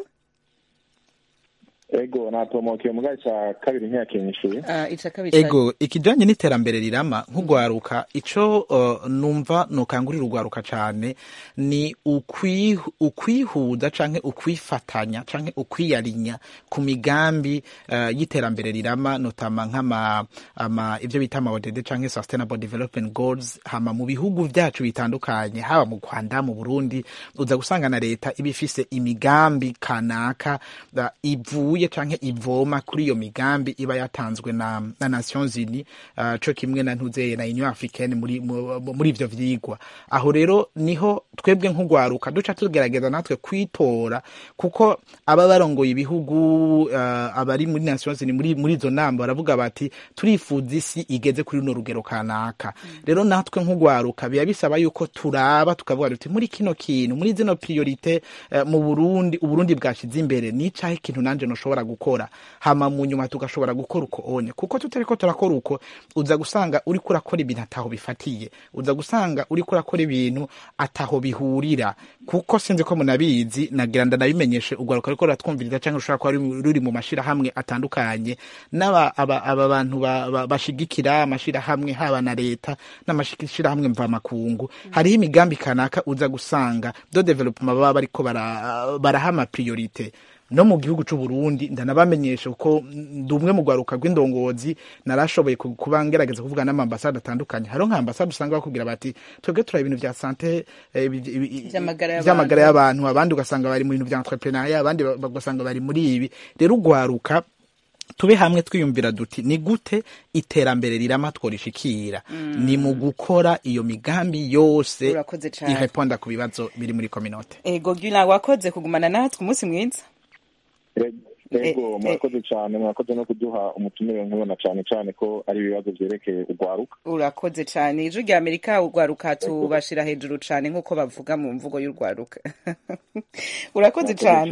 ego natomoke mu gace ca kabiri ntiyakenyeshuye uh, ica kabiri ego ikijanye n'iterambere rirama nk'ugwaruka ico uh, numva nokangurira ugwaruka cane ni ukwihuza canke ukwifatanya canke ukwiyarinya ku migambi uh, y'iterambere rirama notama nk'ama ama ivyo bita ama ODD canke sustainable development goals hama mu bihugu vyacu bitandukanye haba mu Rwanda mu Burundi uza gusanga na leta ibifise imigambi kanaka uh, ivuye ivuye canke ivoma kuri iyo migambi iba yatanzwe na, na Nations Unies uh, co kimwe na ntuzeye na Union Africaine muri muri ivyo vyigwa aho rero niho twebwe nk'ugwaruka duca tugerageza natwe kwitora kuko aba barongoye ibihugu uh, abari muri Nations Unies muri muri izo nama baravuga bati turifuza isi igeze kuri runo rugero kanaka mm. rero natwe nk'ugwaruka biya bisaba yuko turaba tukavuga duti muri kino kintu muri zino priorite uh, mu Burundi uburundi bwashize imbere ni cahe ikintu nanje no dushobora gukora hama mu nyuma tugashobora gukora uko onye kuko tutariko turakora uko uza gusanga uriko urakora ibintu ataho bifatiye uza gusanga uriko urakora ibintu ataho bihurira kuko sinzi ko munabizi nagira ndanabimenyeshe ugwaruka ariko ratwumviriza cyangwa ushobora kuba ruri mu mashirahamwe atandukanye n'aba aba, aba bantu bashigikira ba, amashirahamwe haba na leta n'amashirahamwe mvamakungu mm. hariho imigambi kanaka uza gusanga do development baba bariko baraha bara ama priorite no mu gihugu c'u Burundi ndanabamenyesha kuko ndi umwe mu gwaruka rw'indongozi narashoboye kuba ngerageza kuvuga n'amambasade atandukanye hariho nka ambasade usanga bakubwira bati twebwe turaba ibintu vya sante vy'amagara y'abantu abandi ugasanga bari mu bintu vya entrepreneuria abandi bagasanga bari muri ibi rero ugwaruka tube hamwe twiyumvira duti ni gute iterambere rirama tworishikira mm. ni mu gukora iyo migambi yose ireponda ku bibazo biri muri kominote ego gila wakoze kugumana natwe umunsi mwiza ego murakoze cyane murakoze no kuduha umutumire nkubona cyane cyane ko ari ibibazo byerekeye urwaruka urakoze cyane ijwi rya amerika urwaruka tubashira hejuru cyane nk'uko bavuga mu mvugo y'urwaruka urakoze cyane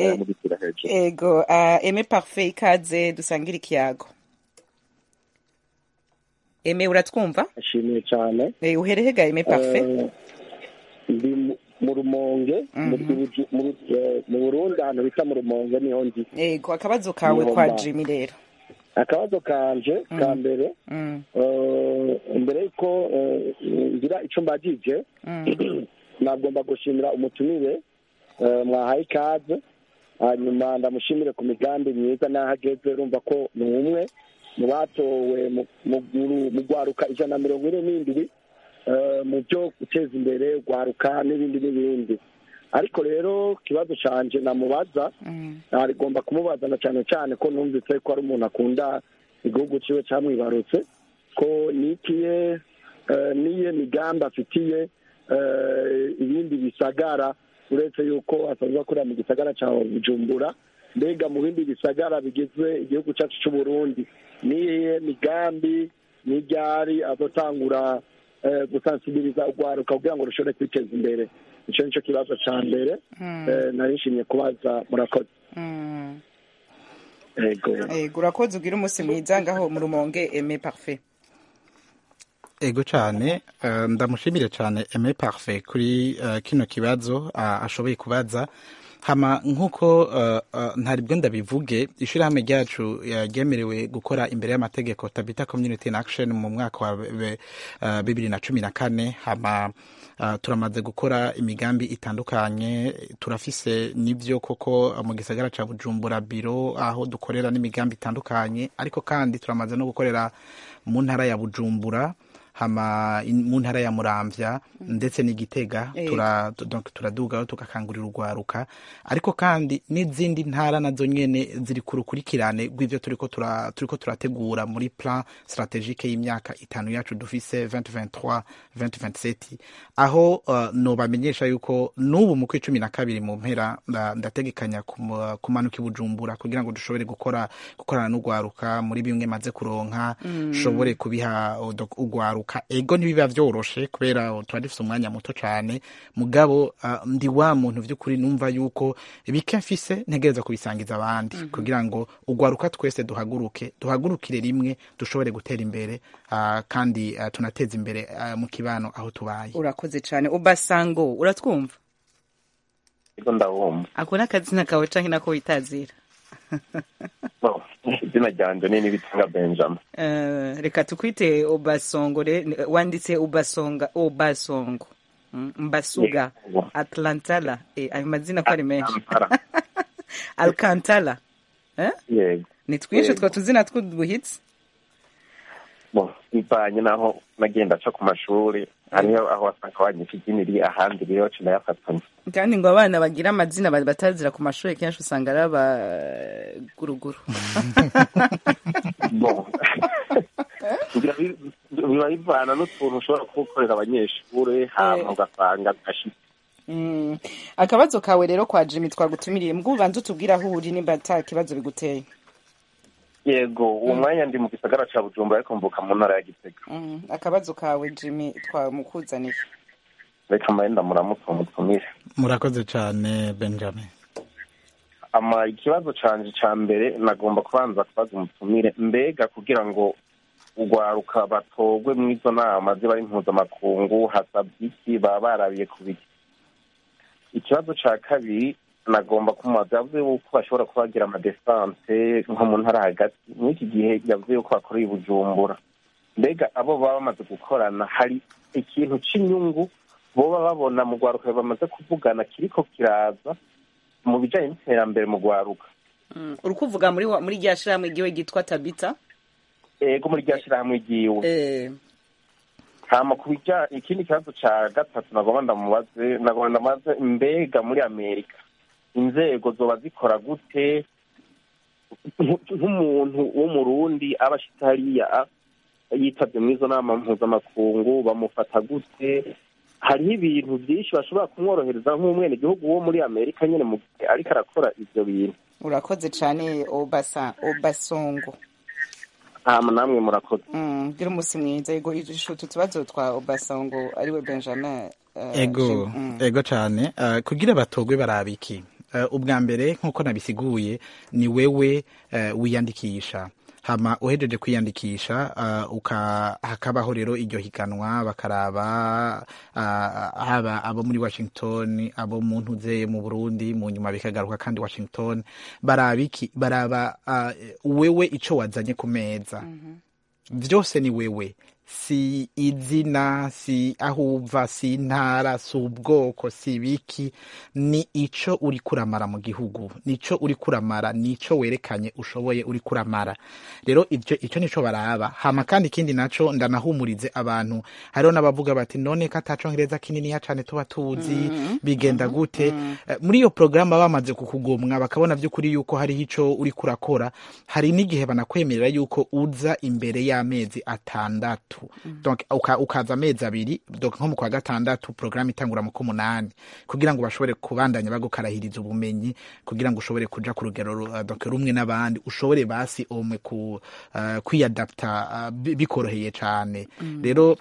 ego eme parfait ikaze dusangira ikiyago eme uratwumva ashimiye cyane uherehega eme parfait mu rumonge mu burundi ahantu bita mu rumonge niho ndi yego akabazo kawe kwa jimi rero akabazo kanje ka mbere mbere y'uko ngira icyo mbagije nagomba gushimira umutumire mwahaye ikaze hanyuma ndamushimire ku migambi myiza n'aho ageze urumva ko ni umwe mu batowe mu rwaruka ijana na mirongo ine n'indwi mu byo guteza imbere rwaruka n'ibindi n'ibindi ariko rero ikibazo cyanje namubaza rigomba kumubazana cyane cyane ko numvise ko ari umuntu akunda igihugu cyiwe cyamwibarutse ko nikiye niye migambi afitiye ibindi bisagara uretse yuko asanzwe akorera mu gisagara cya bujumbura mbega mu bindi bisagara bigize igihugu cyacu cy'u Burundi niye migambi n'iryari azotangura gusansibiriza urwaruka kugira ngo rushobore kwiteza imbere icyo nicyo kibazo cya mbere nari nshimye kubaza murakoze yego urakoze ugira umunsi mwiza ngaho mu rumonge eme parufe ego cyane ndamushimire cyane eme parufe kuri kino kibazo ashoboye kubaza hama nk'uko ntari bwo ndabivuge ishyirahamwe ryacu ryemerewe gukora imbere y'amategeko tabita community in action mu mwaka wa bibiri na cumi na kane hama turamaze gukora imigambi itandukanye turafise n'ibyo koko mu gisagara cya bujumbura biro aho dukorera n'imigambi itandukanye ariko kandi turamaze no gukorera mu ntara ya bujumbura hama mu ntara ya muramvya ndetse n'igitega turadugaho tugakangurira urwaruka ariko kandi n'izindi ntara nazo nyene ziri ku rukurikirane rw'ivyo turiko turiko turategura muri plan strategique y'imyaka itanu yacu dufise 2023 2027 aho uh, nobamenyesha yuko n'ubu mu kw'icumi na kabiri mu mpera ndategekanya kumanuka i bujumbura kugira ngo dushobore gukora gukorana n'urwaruka muri bimwe maze kuronka dushobore mm. kubiha urwaruka ego ntibiba vyoroshe kubera tuba dufise umwanya muto cane mugabo uh, ndi wa muntu vy'ukuri numva yuko bike mfise ntegereza kubisangiza abandi mm -hmm. kugira ngo urwaruka twese duhaguruke duhagurukire rimwe dushobore gutera imbere uh, kandi uh, tunateza imbere uh, mu kibano aho tubaye urakoze cane ubasango uratwumva ego ndabumva ako n'akazina kawe canke nako witazira izina ryanje ni nibitanga benjamin uh, reka tukwite obasongo wanditse ubasonga obasongo mm, mbasuga yeah. atlantala eh, ayo mazina ko ari menshi alcantala eh? yego ni twinshi two tuzina tw'uduhitsi bivanye n'aho nagenda aca ku mashuri hariho aho wasanga wanyika idini riri ahandi rero ci nayafatanya kandi ngo abana bagira amazina batazira ku mashuri kenshi usanga ari abaguruguru biba bivana n'utuntu ushobora kugukorera abanyeshuri hama ugasanga gashitse akabazo kawe rero kwa jimi twagutumiriye mbwo ubanza utubwira aho uri nimba ata kibazo biguteye yego uwo mwanya ndi mu gisagara ca bujumbura ariko mvuka mu ntara ya gitega akabazo kawe jimi twamukuzaniye reka mbaye ndamuramutse umutumire murakoze cane benjamin ama ikibazo canje ca mbere nagomba kubanza kubaza umutumire mbega kugira ngo urwaruka batogwe mw'izo nama ziba ari mpuzamakungu hasabwa iki baba barabiye ku biki ikibazo ca kabiri nagomba kumubaza yavuze yuko bashobora kuba bagira amadesante nko mu ntara hagati mw'iki gihe yavuze yuko bakoreye bujumbura mbega abo baba bamaze gukorana hari ikintu c'inyungu boba babona mu rwaruka bamaze kuvugana kiriko kiraza mu bijanye n'iterambere mu rwaruka uri kuvuga muri muri rya shirahamwe ryiwe ryitwa tabita ego muri rya shirahamwe ryiwe hama ku bija ikindi kibazo ca gatatu nagomba ndamubaze nagomba ndamubaze mbega muri amerika inzego zoba zikora gute nk'umuntu w'umurundi aba ashitse hariya yitabye muri izo nama mpuzamakungu bamufata gute hariho ibintu byinshi bashobora kumworohereza nk'umwene gihugu wo muri amerika nyine mu gihe ariko arakora ivyo bintu urakoze cane obasa obasongo hama namwe murakoze gira umunsi mwiza yego utu tubazo twa obasongo ariwe benjamin ego ego cane kugira batogwe barabiki ubwa mbere nk'uko nabisiguye ni wewe wiyandikisha hama uhejeje kwiyandikisha uh, uka hakabaho rero iryo higanwa bakaraba uh, haba abo muri Washington abo mu ntuze mu Burundi mu nyuma bikagaruka kandi Washington baraba iki baraba uh, wewe ico wazanye ku meza vyose ni wewe si izina si aho uva si intara si ubwoko si ibiki ni ico uri kuramara mu gihugu nico uri kuramara nico werekanye ushoboye uri kuramara rero ivyo ico nico baraba hama kandi ikindi naco ndanahumurize abantu hariho n'abavuga bati none ko atacongereza kininiya cane tuba tuzi bigenda gute Eh, muri iyo porogaramu bamaze kukugomwa bakabona vy'ukuri yuko hariho ico uri kurakora hari n'igihe banakwemerera yuko uza imbere y'amezi atandatu donc uka, ukaza amezi abiri donc nko mu kwa gatandatu porogaramu itangura mu k'umunani kugira ngo bashobore kubandanya bagukarahiriza ubumenyi kugira ngo ushobore kuja ku rugero ru- uh, donc rumwe n'abandi ushobore basi omwe ku uh, kwiyadapta uh, bi- bikoroheye cane rero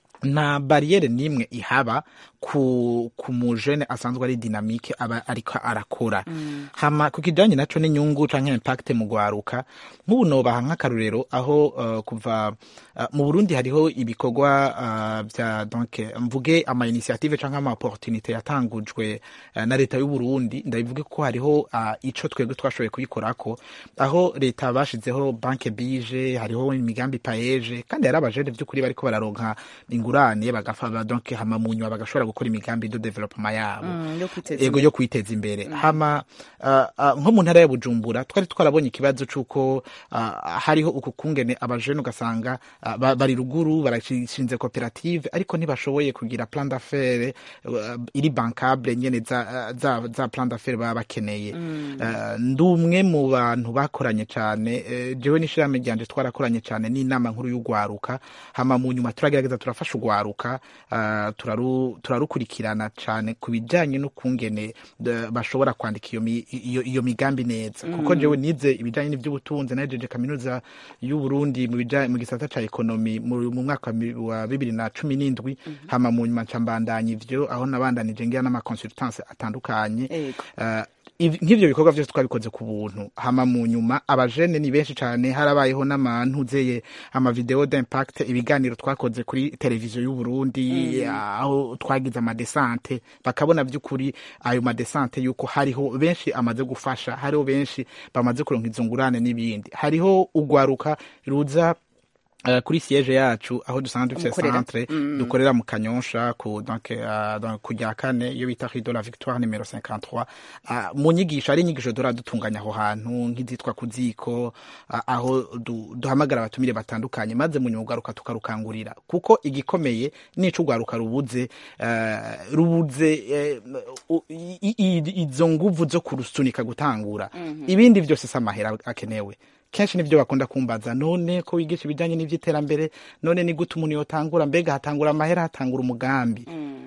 nta bariyeri n'imwe ihaba ku ku mujene asanzwe ari dinamike aba ariko arakora hama ku kijanye naco n'inyungu canke impact mu gwaruka nk'ubu nobaha nk'akarorero aho uh, kuva uh, mu Burundi hariho ibikorwa uh, vya donc mvuge ama initiative canke ama opportunité yatangujwe uh, na leta y'u Burundi ndabivuge ko hariho uh, ico twebwe twashoboye kuyikorako aho leta bashizeho banke bije hariho imigambi paeje kandi hari abajene vy'ukuri bariko bararonka ingurane bagafa donc hama mu nyuma bagashobora gukora imigambi de development yabo Mm, yo kwiteza ego imbere. yo kwiteza imbere hama uh, uh, nko mu ntara ya Bujumbura twari twarabonye ikibazo c'uko uh, hariho uku kungene abajene ugasanga uh, ba- bari ruguru barashinze koperative ariko ntibashoboye kugira plan d'affaires uh, iri bankable nyene za, za, za plan d'affaires baba bakeneye uh, ndi umwe mu bantu bakoranye cane uh, jewe n'ishirahamwe ryanje twarakoranye cane n'inama nkuru y'ugwaruka hama mu nyuma turagerageza turafasha ugwaruka uh, turaru, turarukurikirana cane ku bijanye n'ukungene uh, bashobora kwandika iyo, mi, iyo, iyo migambi neza kuko jewe nize ibijanye n'ivy'ubutunzi nahejeje kaminuza y'u Burundi mu bijanye mu gisata ca ekonomi mu, mu mwaka wa mi- wa bibiri na cumi n'indwi hama mu nyuma nca mbandanya ivyo aho nabandanije ngira n'amaconsultance atandukanye Ego. uh, iv- nk'ivyo bikorwa vyose twabikoze ku buntu hama mu nyuma abajene ni benshi cane harabayeho n'amantuzeye amavideo d'impact ibiganiro twakoze kuri televiziyo y'u Burundi aho twagize amadesante bakabona vy'ukuri ayo madesante yuko hariho benshi amaze gufasha hariho benshi bamaze kuronka izo ngurane n'ibindi hariho ugwaruka ruza Uh, kuri siege yacu aho dusanzwe dufite Mukorera. centre dukorera mu kanyonsha ku donc uh, donc ku rya kane iyo bita Rue de la Victoire numero 53 uh, mu nyigisho ari inyigisho dora dutunganya aho hantu nk'izitwa ku ziko uh, aho du, duhamagara abatumire batandukanye maze mu nyuma ugaruka tukarukangurira kuko igikomeye nico ugwaruka rubuze uh, rubuze uh, u- i- i- izo nguvu zo kurusunika gutangura ibindi vyose si amahera akenewe kenshi nivyo bakunda kumbaza none ko wigisha ibijanye n'ivy'iterambere none ni gute umuntu yotangura mbega hatangura amahera hatangura umugambi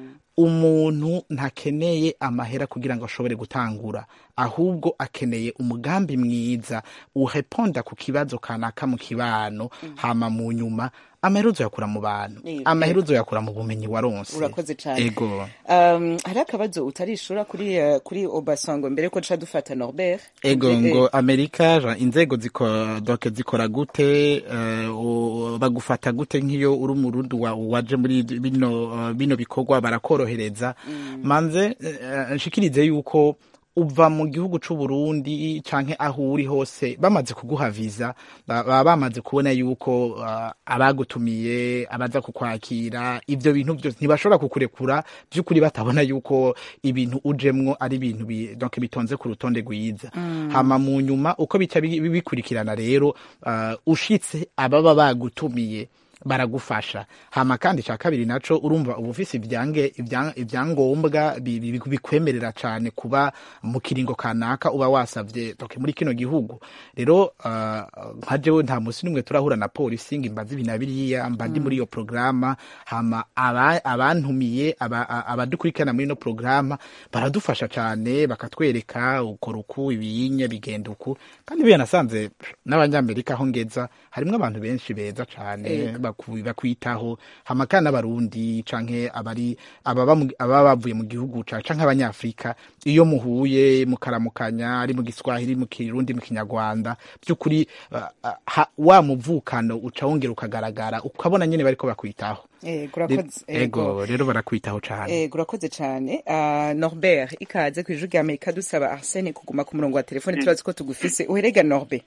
umuntu ntakeneye amahera kugira ngo ashobore gutangura ahubwo akeneye umugambi mwiza ureponda ku kibazo kanaka mu kibano hama mu nyuma amahera uzoyakura mu bantu Yego. amahera uzoyakura mu bumenyi waronse urakoze cane ego um, hari akabazo utarishura kuri uh, kuri obasango mbere ko duca dufata norbert ego Eh, ngo amerika ja, inzego ziko, doke zikora gute uh, u- bagufata gute nk'iyo uri umurundi wa, waje muri bino, uh, bino bikorwa barakorohereza manze uh, nshikirize yuko uva mu gihugu c'u Burundi canke aho uri hose bamaze kuguha visa ba- baba bamaze kubona yuko uh, abagutumiye abaza kukwakira ivyo bintu vyose ntibashobora kukurekura vy'ukuri batabona yuko ibintu ujemwo ari ibintu bi, donc bitonze ku rutonde rwiza hama mu nyuma uko bica bi- bi- bikurikirana rero uh, ushitse ababa bagutumiye baragufasha hama kandi ca kabiri naco urumva uba ufise ivyange ivya- ivyangombwa bi- bi- bikwemerera cane kuba mu kiringo kanaka uba wasavye donc muri kino gihugu rero uh, nka jewe nta musi n'umwe turahura na polisi ngo imbaze ibi na biriya mba ndi muri iyo programa hama aba- abantumiye aba- a- abadukurikirana muri ino programa baradufasha cane bakatwereka ukora uku ibiyinye bigenda uku kandi biya nasanze n'abanyamerika aho ngeza harimwo abantu benshi beza cane Ego. baku- bakwitaho hama kandi n'abarundi canke abari ababa mu- ababa bavuye mu gihugu ca canke abanyafrika iyo muhuye mukaramukanya ari mu giswahili mu kirundi mu kinyarwanda by'ukuri uh, uh, ha- wa muvukano uca wongera ukagaragara ukabona nyene bariko bakwitaho Ego, urakoze. ego rero barakwitaho cane Ego, urakoze cyane uh, norbert ikaze ku ijwi rya amerika dusaba arsene kuguma ku murongo wa telefone turazi ko tugufise uherega norbert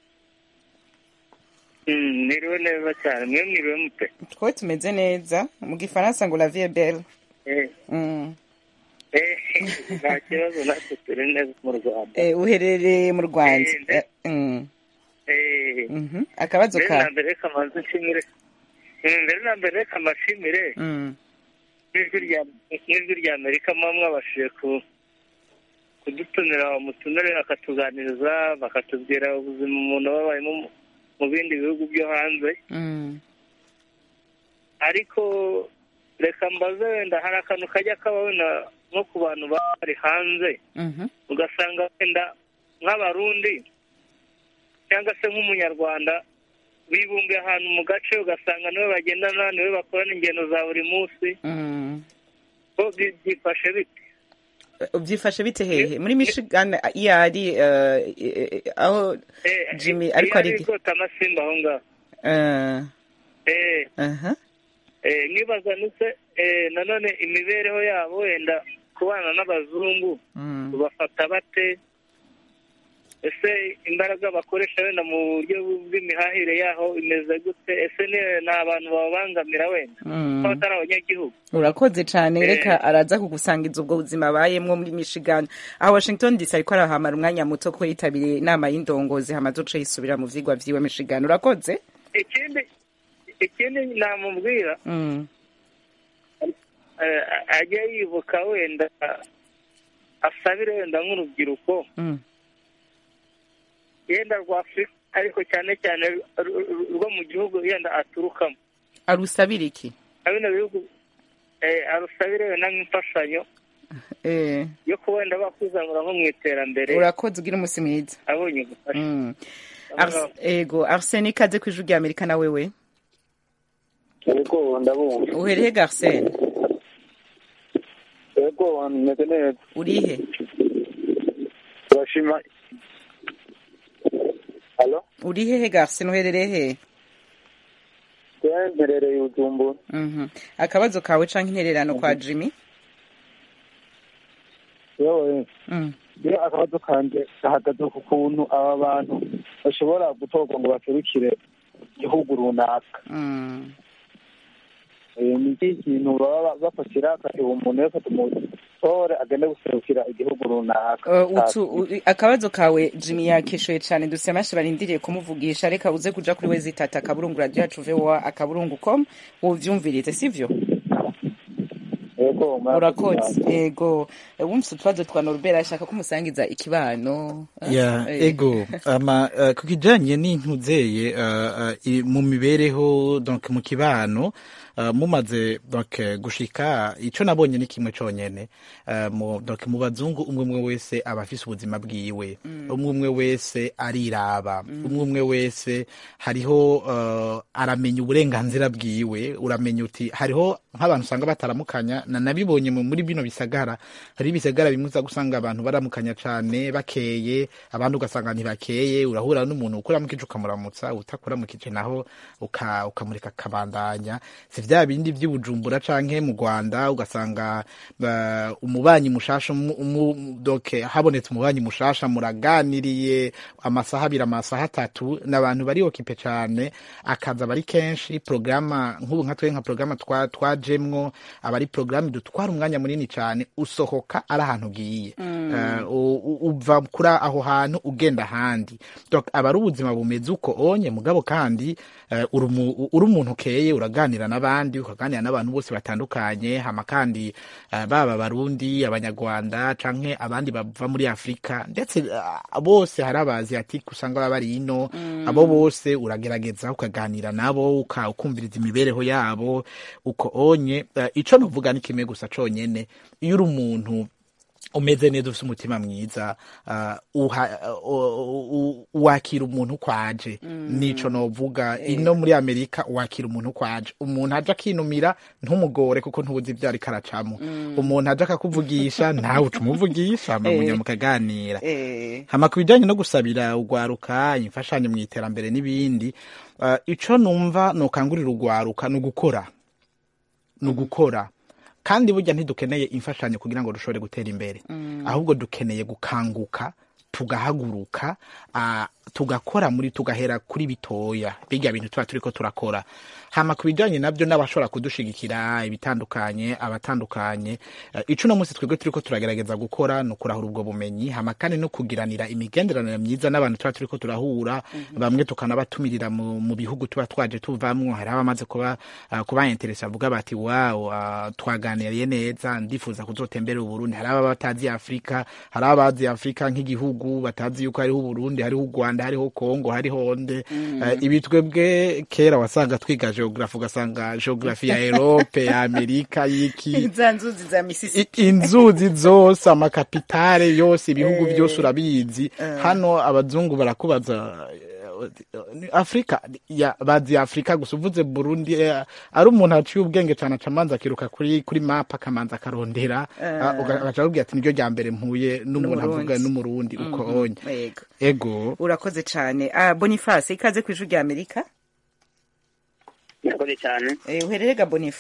niriwe neza cyane mwe mwiriwe mute twowe tumeze neza mu gifaransa ngo la vie est belle Eh, mm. eh, nta kibazo natwe turi neza mu rwanda eh, uherereye mu rwanda Eh, nde- Eh, mm. Eh, Mhm. akabazo mbere na ka mbere reka manze nshimire Mm, mbere na mbere reka mbashimire Mm. n'ijwi rya- n'ijwi rya amerika muba mwabashije ku- kudutumira umutumire akatuganiriza bakatubwira ubuzima umuntu aba abayemo mu- mu bindi bihugu byo hanze Mm. ariko reka mbaze wenda hari akantu kajya kaba wenda nko ku bantu baba bari hanze Mhm. ugasanga wenda nk'abarundi cyangwa se nk'umunyarwanda bibumbiye ahantu mu gace ugasanga niwe bagendana niwe bakorana ingendo za buri munsi Mm. bo bi- byifashe bite byifashe bite hehe muri michigan iyo ari eh, eh, aho Eh, jimmy iyo ariko ari ari rwose amasimba aho ngaho Eh, Eh, aha. eh, nibaza nise eh, nanone imibereho yabo wenda kubana n'abazungu Mm. bafata bate ese imbaraga bakoresha wenda mu buryo bw'imihahire yaho imeze gute ese ni ni abantu bababangamira wenda Mm. ko batari abanyagihugu urakoze cyane Eh. reka araza kugusangiza ubwo buzima abayemwo muri michigan aho washington dc ariko arahamara umwanya muto ko yitabiriye inama y'indongozi hamaze uce yisubira mu vyigwa vyiwe michigan urakoze ikindi ikindi namubwira Mm. eh, ajye yibuka wenda asabire wenda nk'urubyiruko Mm. yenda rwa afurika ariko cyane cyane ru- ru- rwo mu gihugu yenda aturukamo arusabira iki na bino bihugu eh, arusabire wenda nk'imfashanyo Eh, yo kuba wenda bakwizamura nko mu iterambere urakoze ugira umunsi mwiza abonye ubufasha Mm. Ars- ego arsene ikaze ku ijwi rya amerika na wewe yego ndabumva uhereye garsene yego meze neza urihe turashima halo uri hehe garsene uherereye hehe twe mperereye ujumbura Mhm. akabazo kawe canke intererano kwa jimmy yewe Mm. iyo akabazo kanje gahagaze ku kuntu aba bantu bashobora gutorwa ngo baserukire igihugu runaka Mm. Eh, ni iki kintu baba bafatira akatiha umuntu wese tumutore agende guserukira igihugu runaka Uh, utu, u- akabazo kawe jimmy yakishuye cane duse amashi barindiriye kumuvugisha reka uze kuja kuri we zitata akaburungu radio yacu voa akaburungu com wovyumvirize sivyo yego urakoze ego wumvise utubazo twa norbert ashaka ko umusangiza ikibano ya Eh. ego ama uh, ku kijanye n'intuzeye uh, uh, mu mibereho donc mu kibano uh, mumaze donc eh, gushika ico nabonye ni kimwe conyene uh, mu donc mu bazungu umwe umwe wese aba afise ubuzima bwiwe umwe umwe wese ariraba umwe umwe wese hariho uh, aramenya uburenganzira bwiwe uramenya uti hariho nk'abantu usanga bataramukanya na nabibonye mu- muri bino bisagara hari ibisagara bimwe uza gusanga abantu baramukanya cane bakeye abandi ugasanga ntibakeye urahura n'umuntu ukuramukije ukamuramutsa utakuramukije naho uka- ukamureka akabandanya si vya bindi vy'ibujumbura canke mu rwanda ugasanga uh, umubanyi mushasha umu- umu- donc habonetse umubanyi mushasha muraganiriye amasaha abiri amasaha atatu n'abantu bari okipe cane akaza bari kenshi programa nk'ubu nka twe nka programa twa- twajemwo aba ari programa idutwara umwanya munini cane usohoka ari ahantu ugiye Eh, u- u- uva kuri aho hantu ugenda ahandi donc aba ari ubuzima bumeze uko onye mugabo kandi eh, uri umu- uri umuntu ukeye uraganira n'abandi ukaganira n'abantu bose batandukanye hama kandi eh, baba abarundi abanyarwanda canke abandi bava muri afurika ndetse eh, bose hari abaziatike usanga baba bari ino abo bose uragerageza ukaganira nabo uka- ukumviriza imibereho yabo uko onye eh, ico novuga ni kimwe gusa conyene iyo uri umuntu umeze neza ufite umutima mwiza uh, uha, uh, uh, wakira umuntu uko aje nico novuga ino muri amerika wakira umuntu uko aje umuntu aje akinumira ntumugore kuko ntubuzi ibyo ariko aracamo umuntu aje akakuvugisha nawe uca umuvugisha amamunya mukaganira hama ku bijyanye no gusabira ugwaruka imfashanyo mu iterambere n'ibindi uh, ico numva nokangurira ugwaruka ni ugukora ni ugukora kandi burya ntidukeneye imfashanyo kugira ngo dushobore gutera imbere ahubwo dukeneye gukanguka tugahaguruka uh, tugakora muri tugahera kuri bitoya bijya bintu tuba turiko turakora hama ku bijyanye nabyo n'abashobora kudushigikira ibitandukanye abatandukanye uh, ico uno munsi twebwe turiko turagerageza gukora ni ukurahura ubwo bumenyi hama kandi no kugiranira imigenderanire myiza n'abantu tuba turiko turahura bamwe tukanabatumirira mu, mu bihugu tuba twaje tuvamwo hari abamaze kuba uh, kuba interesa bavuga bati wow uh, twaganiriye neza ndifuza kuzotembera uburundi hari ababa batazi afurika hari abazi afurika nk'igihugu batazi yuko hariho uburundi hariho u rwanda hariho kongo hariho nde uh, ibi twebwe kera wasanga twiga geografi ugasanga geografi ya erope ya amerika y'iki za nzuzi za mississippi I- inzuzi zose amakapitale yose ibihugu byose urabizi hano abazungu barakubaza eh, afurika ya bazi afurika gusa uvuze burundi eh, ari umuntu aciye ubwenge cyane acamanza akiruka kuri kuri map akamanza akarondera Eh. ah, uga- agaca akubwira ati niryo rya mbere mpuye n'umuntu N'Umurundi. avuga n'umurundi uko Mhm, onye yego. ego urakoze cyane ah, boniface ikaze ku ijwi rya amerika murakoze cyane eh, uherere ga bonifa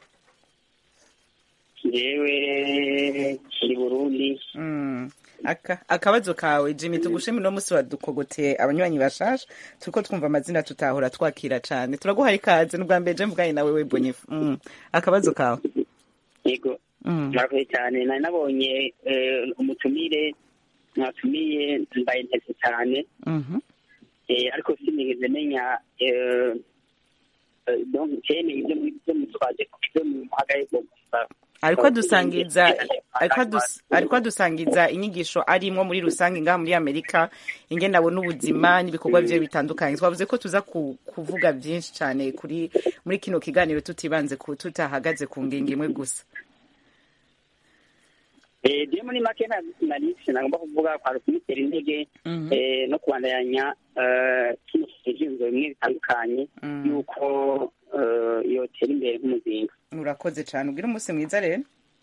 yewe kiri burundi Mm. Aka, akabazo kawe jimmy tugushimire uno munsi wadukogoteye abanywanyi bashasha turiko twumva amazina tutahora twakira cane turaguha ikaze n'ubwa mbere je mvuganye nawe we bonifa mm. akabazo kawe yego Mm. murakoze cyane nari nabonye eh, umutumire mwatumiye mbaye nteze cyane Mhm. eh, ariko sinigeze menya eh, eh, donc cyene ibyo ibyo mutwaje ibyo muhagaye gusa ariko adusangiza ariko adus- ariko adusangiza inyigisho arimwo muri rusange ngaha muri amerika ingene abona ubuzima n'ibikorwa vyiwe bitandukanye twavuze ko tuza ku, kuvuga vyinshi cane kuri muri kino kiganiro tutibanze ku tutahagaze ku ngingo imwe gusa Eh, je muri make na- nari sinagomba kuvuga kwari kumutera intege Mhm. eh, no kubandanya eh, kino ivyiyumviro bimwe bitandukanye yuko eh, yotera imbere nk'umuzinga urakoze cane ugira umunsi mwiza rero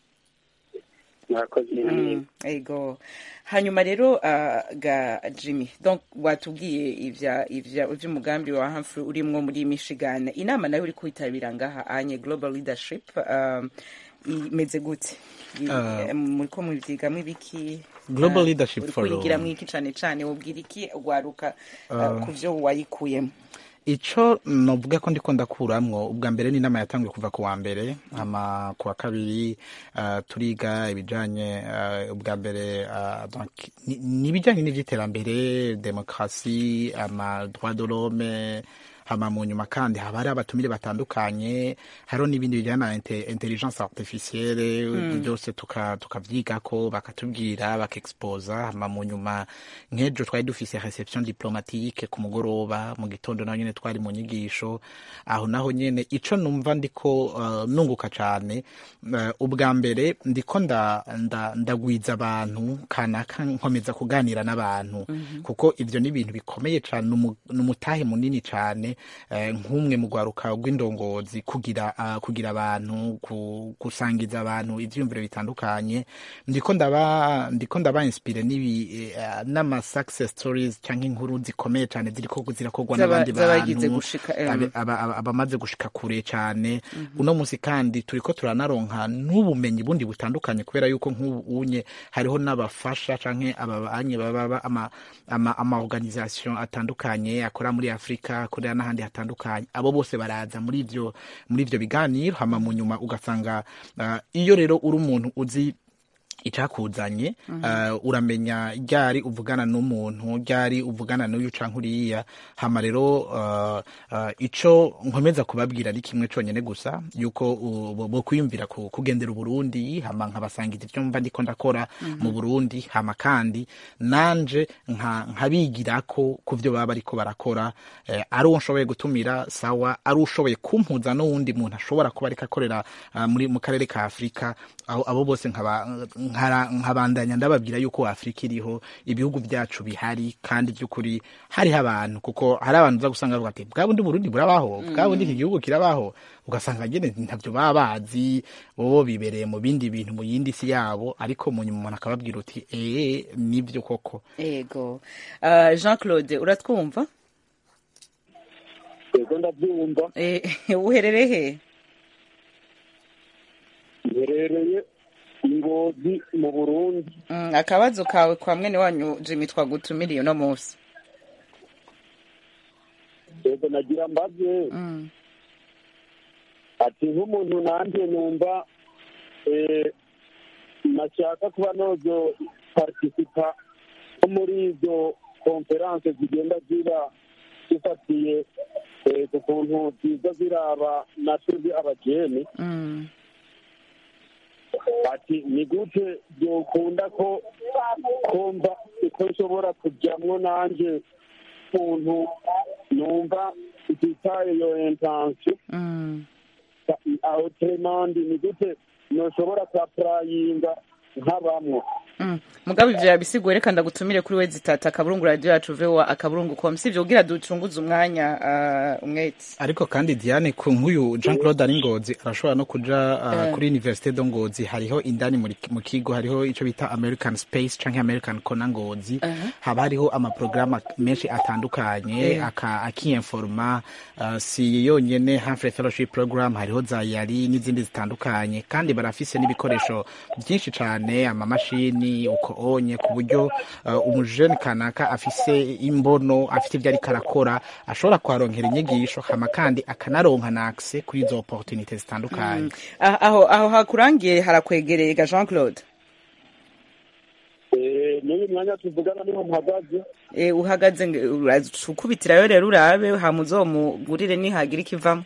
murakoze Mm, ego hanyuma rero uh, ga jimmy donc watubwiye ivya ivya ivy'umugambi wa Humphrey urimwo muri michigan inama nayo uri kwitabira ngaha anye global leadership um, imeze gute I- Uh, muriko muvyigamwo ibiki Global Uh, Leadership uriko Forum. urigiramwo iki cane cane wobwira iki ugwaruka uh, Uh, ku vyo wayikuyemo ico novuga ko ndiko ndakuramwo ubwa mbere ni inama yatanguye kuva ku wa mbere hama ku wa kabiri uh, turiga ibijanye uh, ubwa mbere uh, donc ni- ni ibijanye n'ivy'iterambere demokrasi ama droit de l'homme hama mu nyuma kandi haba hari abatumire batandukanye hariho n'ibindi bijyanye na inte- intelligence artificielle Mm. byose tuka- tukavyigako bakatubwira bakexposa hama mu nyuma nk'ejo twari dufise reception diplomatique ku mugoroba mu gitondo naho nyene twari mu nyigisho aho naho nyene ico numva ndiko uh, nunguka cane uh, ubwa mbere ndiko nda, nda, ndagwiza abantu kanaka nkomeza kuganira n'abantu Mhm. kuko ivyo ni ibintu bikomeye cane numu- numutahe munini cane eh, nk'umwe mu rwaruka rw'indongozi kugira uh, kugira abantu ku, gusangiza abantu ivyiyumviro bitandukanye ndiko ndaba ndiko ndaba inspire n'ibi eh, n'ama success stories canke inkuru zikomeye cane ziriko zirakorwa Zaba- n'abandi z'abagize bantu gushika, em. abe- aba- aba- abamaze gushika kure cane Mhm. uno musi kandi turiko turanaronka n'ubumenyi bundi butandukanye kubera yuko nk'ubu unye hariho n'abafasha canke ababanye baba ama, ama, ama organisation atandukanye akora muri Afrika akorera n'ahandi hatandukanye abo bose baraza muri ivyo muri ivyo biganiro hama mu nyuma ugasanga uh, iyo rero uri umuntu uzi icakuzanye Mhm. uh, uramenya ryari uvugana n'umuntu ryari uvugana n'uyu canke uriya hama rero uh, uh, ico nkomeza kubabwira ni kimwe conyene gusa yuko uh, bo- bokwiyumvira ku- kugendera uburundi hama nkabasangiza ivyo mva ndiko ndakora Mhm. mu burundi hama kandi nanje nka- nkabigirako ku vyo baba bariko barakora eh, ari uwo nshoboye gutumira sawa ari ushoboye kumpuza n'uwundi muntu ashobora kuba ariko akorera uh, muri mu karere ka afurika abo abo bose nkaba nkara- nkabandanya ndababwira yuko afurika iriho ibihugu byacu bihari kandi by'ukuri hariho abantu kuko hari abantu uza gusanga bavuga ati bwa bundi burundi burabaho bwa bundi iki gihugu kirabaho ugasanga nyine ntabyo baba bazi bo bibereye mu bindi bintu mu yindi si yabo ariko mu nyuma umuntu akababwira uti eee nibyo koko yego Ah, jean claude uratwumva yego ndabyumva Eh, uherereye he mherereye ingozi mu burundi Mm, akabazo kawe kwa mwene wanyu jimmy twagutumiriye uno munsi yego nagira mbaze Mm. ati nk'umuntu nanjye numva eh, nashaka kuba nozo participa nko muri izo konferanse zigenda ziba zifatiye eh, ku kuntu ziza ziraba natwebwe abajene Mm. ati ni gute byokunda ko kumva uko nshobora kujyamwo nanjye ukuntu numva ititaye iyo intensiyo Mm. aho tremandi ni gute noshobora kuapurayinga nk'abamwo Mm. mugabe ivyo yabisiguye reka ndagutumire kuri we zitata akaburungu radio yacu voa akaburungu com sivyo kugira ducunguze umwanya uh, umwete ariko kandi diane ku nk'uyu jean claude ari ngozi arashobora no kuja uh, Eh. kuri universite do ngozi hariho indani muri- mu kigo hariho ico bita american space canke american kona ngozi Aha. haba hariho amaprograma menshi atandukanye Eh. aka- akiinforma uh, si yonyene Humphrey fellowship program hariho za yari n'izindi zitandukanye kandi barafise n'ibikoresho byinshi cane amamashini uko onye ku buryo uh, umujene kanaka afise imbono afite ibyo ariko arakora ashobora kuharonkera inyigisho hama kandi akanaronka na access kuri izo opportunité zitandukanye Mm. Ah, aho aho hakurangiye harakwegereye ga jean claude Eh, n'uyu mwanya tuvugana niho mpagaze Eh, uhagaze nge- uraza ukubitirayo rero urabe hama uzomugurire nihagira ikivamo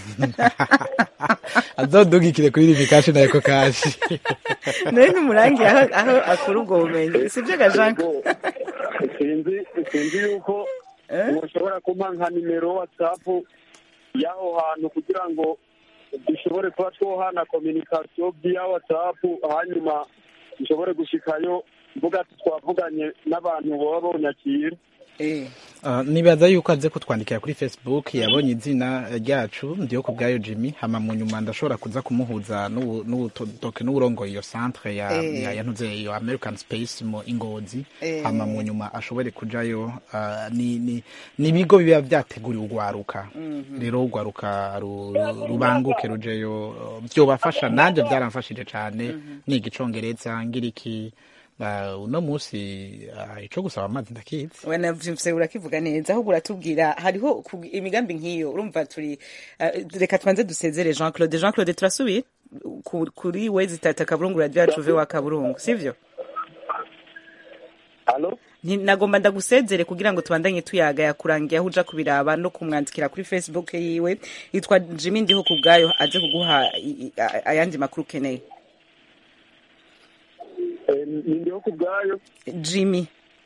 azodugikire kuri rivi kashi na eko kashi nawe ntumurangiye aho aho akura ubwo bumenyi sibyo ga jean sinzi sinzi yuko mushobora kumpa nka nimero watsapu y'aho hantu kugira ngo dushobore kuba twohana kominikasiyo via watsapu hanyuma dushobore gushikayo mvuga ati twavuganye n'abantu baba bonyakira Uh, nibaza yuko aze kutwandikira kuri facebook yabonye izina ryacu ndiyo ku bwayo jimmy hama mu nyuma ndashobora kuza kumuhuza n'ubu- n'ubutoke n'uburongoye iyo centre ya, Eh. ya yantuze iyo american space mu ingozi Eh. hama mu nyuma ashobore kujayo uh, ni ni ni ibigo biba vyateguriwe ugwaruka Mhm. rero ugwaruka ru- ru- rubanguke rujeyo uh, vyobafasha nanje vyaramfashije cane niga icongereza ngira iki uh, uno musi uh, ico gusaba amazi ndakizi wanavyumvise urakivuga neza ahubwo uratubwira hariho ku- imigambi nk'iyo urumva turi eh, reka twanze dusezere jean claude jean claude turasubiye Ku- kuri we zitata akaburungu radio yacu voa akaburungu sivyo Halo? Nti- nagomba ndagusezere kugira ngo tubandanye tuyaga yakurangiye aho uja kubiraba no kumwandikira kuri facebook yiwe yitwa jimmy ndiho ku bwayo aze kuguha i- i- a- ayandi makuru ukeneye Eh, ni ndiho ku bwayo jimmy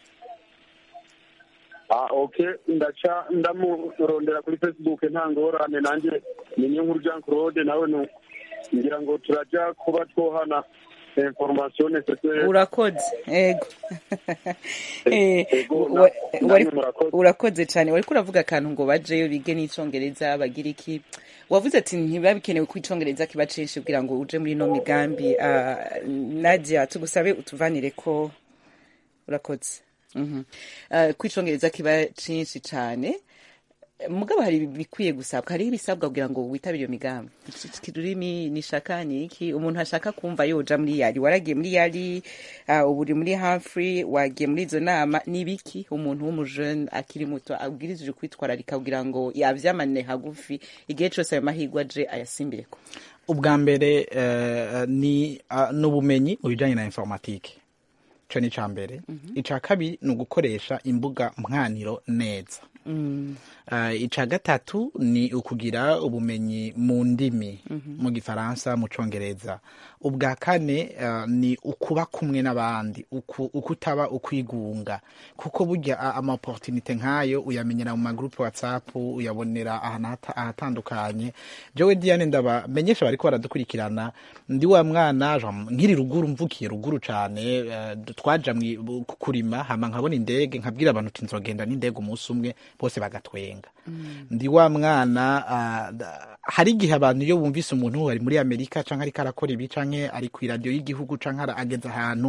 ah okay ndaca ndamurondera kuri facebook nta ngorane nanjye ni niyo nkuru jean claude nawe nu ngira ngo turaja kuba twohana information necessaire urakoze ego Eh, Ego, wa- na- wari- namwe murakoze. urakoze cyane wariko uravuga akantu ngo bajeyo bige n'icongereza bagira iki wavuze ati ntibiba bikenewe ko icongereza kiba censhi kugira ngo uje muri ino migambi Ah, nadia tugusabe utuvanire ko urakoze Mhm. Ah, ko icongereza kiba cinshi cane mugabo hari ibikwiye gusabwa hariho ibisabwa kugira ngo witabire iyo migambi Iki rurimi ni shaka ni iki umuntu ashaka kumva yoja muri yari waragiye muri yari uh, ubu uri muri Humphrey wagiye muri izo nama ni ibiki umuntu w'umujene akiri muto abwirizije kwitwararika kugira ngo yavyamane hagufi igihe cose ayo mahirwe aje ayasimbireko ubwa mbere eh, ni uh, n'ubumenyi mu bijanye na informatike ico ni ica mbere ica kabiri ni ugukoresha imbuga mwaniro neza Uh, ica gatatu ni ukugira ubumenyi mu ndimi mu gifaransa mu congereza ubwa kane uh, ni ukuba kumwe n'abandi uku, ukutaba ukwigunga kuko burya ama opportunité nk'ayo uyamenyera mu magroupe whatsapp uyabonera ahantu ahatandukanye jewe diane ndabamenyesha bariko baradukurikirana ndi wa mwana nkiri ruguru mvukiye ruguru cane uh, twaja kurima hama nkabona indege nkabwira abantu uti nzogenda n'indege umunsi umwe bose bagatwenga ndi wa mwana hari igihe abantu iyo bumvise umuntu ari muri amerika canke ariko arakora ibi canke ari ku iradiyo y'igihugu canke ageze ahantu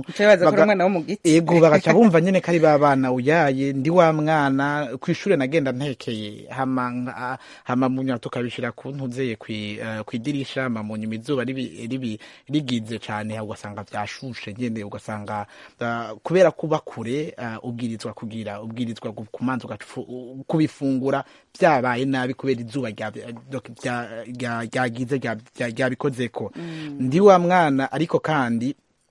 ego bagaca bumva nyene ko ari ba bana uyaye ndi wa mwana kw'ishure nagenda ntekeye hama hama munyuma tukabishira ku ntuzeye kw'idirisha hama munyuma izuba rigize cane ugasanga vyashushe nyene ugasanga kubera kuba kure ubwirizwa kugira ubwirizwa kumanza kubifungura vyabaye nabi kubera izuba ryagize ryabikozeko ndi wa mwana ariko kandi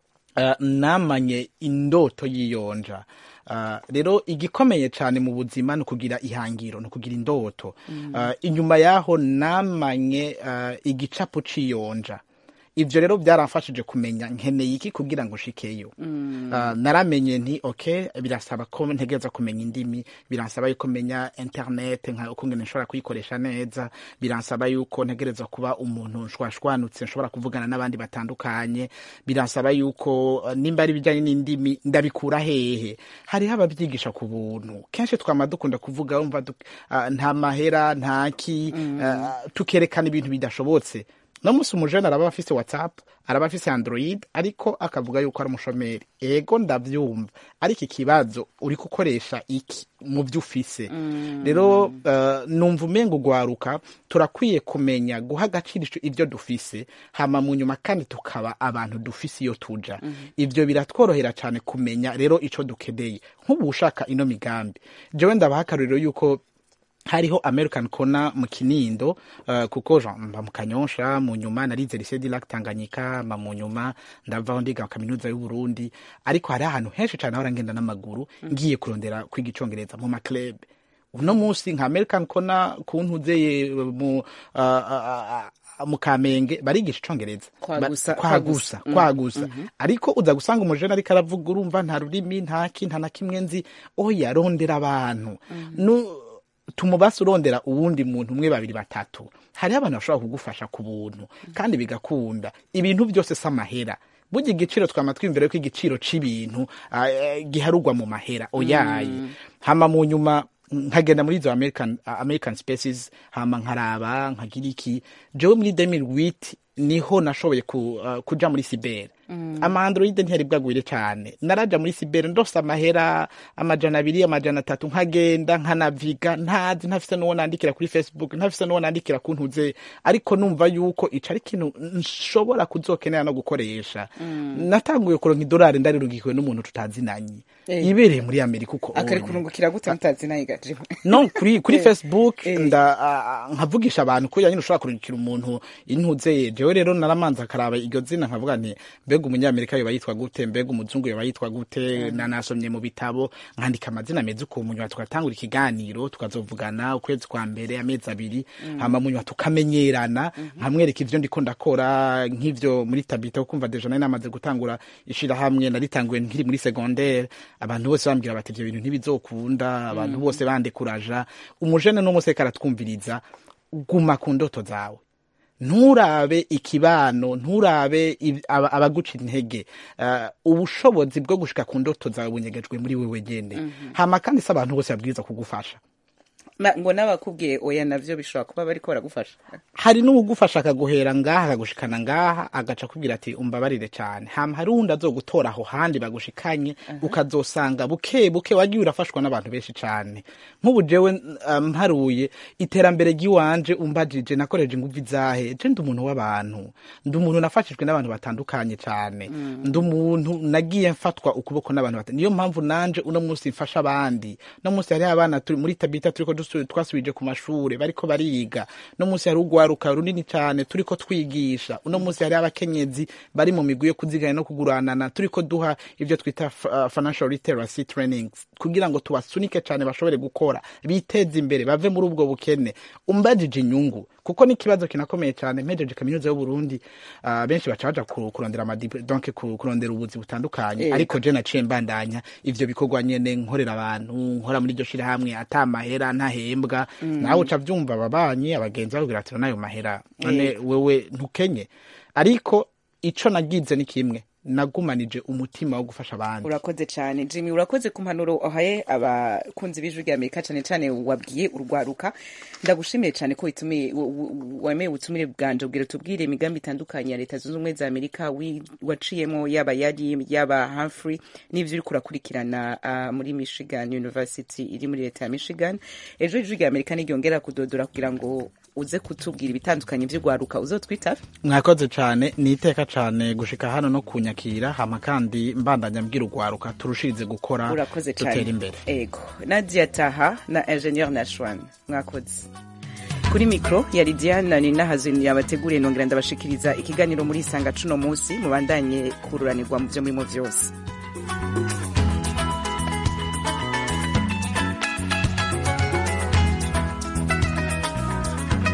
namanye indoto y'iyonja rero igikomeye cyane mu buzima ni ukugira ihangiro ni ukugira indoto inyuma yaho namanye igicapu c'iyonja ivyo rero byaramfashije kumenya nkeneye iki kugira ngo shikeyo mm. uh, naramenye nti okay birasaba ko ntegereza kumenya indimi biransaba yuko menya internet nka uko ngene nshobora kuyikoresha neza biransaba yuko ntegereza kuba umuntu nshwashwanutse nshobora kuvugana n'abandi batandukanye biransaba yuko uh, nimba ari bijanye n'indimi ndabikura hehe hariho abavyigisha ku buntu kenshi twama dukunda kuvuga umva uh, nta mahera ntaki mm. uh, tukerekana ibintu bidashobotse no musi umujene araba afise whatsapp araba afise android ariko akavuga yuko ari umushomeri ego ndavyumva ariko ikibazo uri gukoresha iki mu vyo ufise rero mm. uh, numva umenga ugwaruka turakwiye kumenya guha agaciro ivyo dufise hama mu nyuma kandi tukaba abantu dufise iyo tuja mm. ivyo biratworohera cane kumenya rero ico dukeneye nk'ubu ushaka ino migambi jewe ndabaha akarorero yuko hariho american kona mu kinindo uh, kuko mba mu kanyosha mu nyuma narize lycée du lac tanganyika mba mu nyuma ndavaho ndiga kaminuza y'u Burundi ariko hari ahantu henshi cyane ahora ngenda n'amaguru ngiye kurondera kwiga icongereza mu maclub uno munsi nka american kona kuntuzeye mu uh, uh, mu kamenge barigisha icongereza kwagusa kwagusa ariko uza gusanga umujene ariko aravuga urumva nta rurimi nta ki nta na kimwe nzi oya rondera abantu tumubase urondera uwundi muntu umwe babiri batatu hariho abantu bashobora kugufasha ku buntu kandi bigakunda ibintu byose si amahera burya igiciro twama twiyumvira ko igiciro c'ibintu giharugwa mu mahera oyaye hama mu nyuma nkagenda muri izo american, american spaces hama nkaraba nkagira iki jewe muri 2008 niho nashoboye ku, uh, kuja muri sibere mm. ama android ntiyari bwagwire cyane naraja muri sibere ndose amahera amajana abiri amajana atatu nkagenda nkanaviga ntazi ntafise n'uwo nandikira kuri facebook ntafise n'uwo nandikira ku ntuze ariko numva yuko ico ari ikintu nshobora kuzokenera no gukoresha mm. natanguye kuronka idolari ndarirugikiwe n'umuntu tutazinanye hey. ibereye muri amerika uko akari kurungukira gute mutazinanye gaje no kuri kuri facebook nda uh, nkavugisha abantu ko nyine ushobora kurungikira umuntu intuze jewe rero naramanza akaraba iryo zina nkavuga nti mbega umunyamerika yoba yitwa gute mbega umuzungu yoba yitwa gute mm. nanasomye mu bitabo nkandika amazina meza ukuntu munyuma tugatangura ikiganiro tukazovugana ukwezi kwa mbere amezi abiri mm. hama munyuma tukamenyerana mm -hmm. nkamwereka ivyo ndiko ndakora nk'ivyo muri tabita ukumva deja nari namaze gutangura ishirahamwe naritanguye nkiri muri secondaire abantu bose bambwira bati ivyo bintu ntibizokunda abantu bose bandekuraja umujene n'umuse karatwumviriza guma ku ndoto zawe nturabe ikibano nturabe abaguca intege ubushobozi bwo gushika ku ndoto zawe bunyegejwe muri wewe gende hama kandi si abantu bose babwiriza kugufasha ngo n'abakubwiye oya navyo bishobora kuba bariko baragufasha hari n'uwugufasha akaguhera ngaha akagushikana ngaha agaca kubwira ati umbabarire cyane hama hari uwundi azogutora aho handi bagushikanye ukazosanga buke buke wagiye urafashwa n'abantu benshi cyane nk'ubu jewe mparuye iterambere ry'iwanje umbajije nakoreje inguvu izahe je ndi umuntu w'abantu ndi umuntu nafashijwe n'abantu batandukanye cyane ndi umuntu nagiye mfatwa ukuboko n'abantu batandukanye niyo mpamvu nanje uno munsi mfasha abandi no munsi hariho abana muri tabita turiko dusu- twasubije ku mashure bariko bariga no munsi hari urwaruka runini cyane turiko twigisha uno munsi hari abakenyezi bari mu migwi yo kuziganya no kuguranana turiko duha ivyo twita f- uh, financial literacy trainings kugira ngo tubasunike cyane bashobore gukora biteze imbere bave muri ubwo bukene umbajije inyungu kuko ni ikibazo kinakomeye cyane mpejeje kaminuza y'u Burundi uh, benshi baca baja ku- kurondera amadiple donc ku- kurondera ubuzi butandukanye Ego. ariko je naciye mbandanya ivyo bikorwa nyene nkorera abantu nkora muri iryo shirahamwe ata mahera ntahembwa Mm. nawe uca vyumva ababanyi abagenzi bakubwira ati nayo mahera none Ego. wewe ntukenye ariko ico nagize ni kimwe nagumanije umutima wo gufasha abandi urakoze cyane jimmy urakoze ku mpanuro uhaye abakunzi b'ijwi rya amerika cyane cyane wabwiye urwaruka ndagushimiye cyane ko witumiye w- w- wemeye ubutumire bwanje ubwira tubwire imigambi itandukanye ya leta zunze ubumwe za amerika wi- waciyemo yaba yari yaba humphrey n'ivyo uriko urakurikirana ah, muri michigan university iri muri leta ya michigan ejo ijwi rya amerika niryongera kudodora kugira ngo uze kutubwira ibitandukanye vy'urwaruka uzotwitabe mwakoze cyane ni iteka cyane gushika hano no kunyakira hama kandi mbandanya mbwira urwaruka turushirize gukora urakoze dutera cyane imbere ego nadia taha na ingenieur nashwan mwakoze kuri mikro yari diana ninahazini yabateguriye nongera ndabashikiriza ikiganiro muri isanga cuno munsi mubandanye kururanirwa mu vyo murimo vyose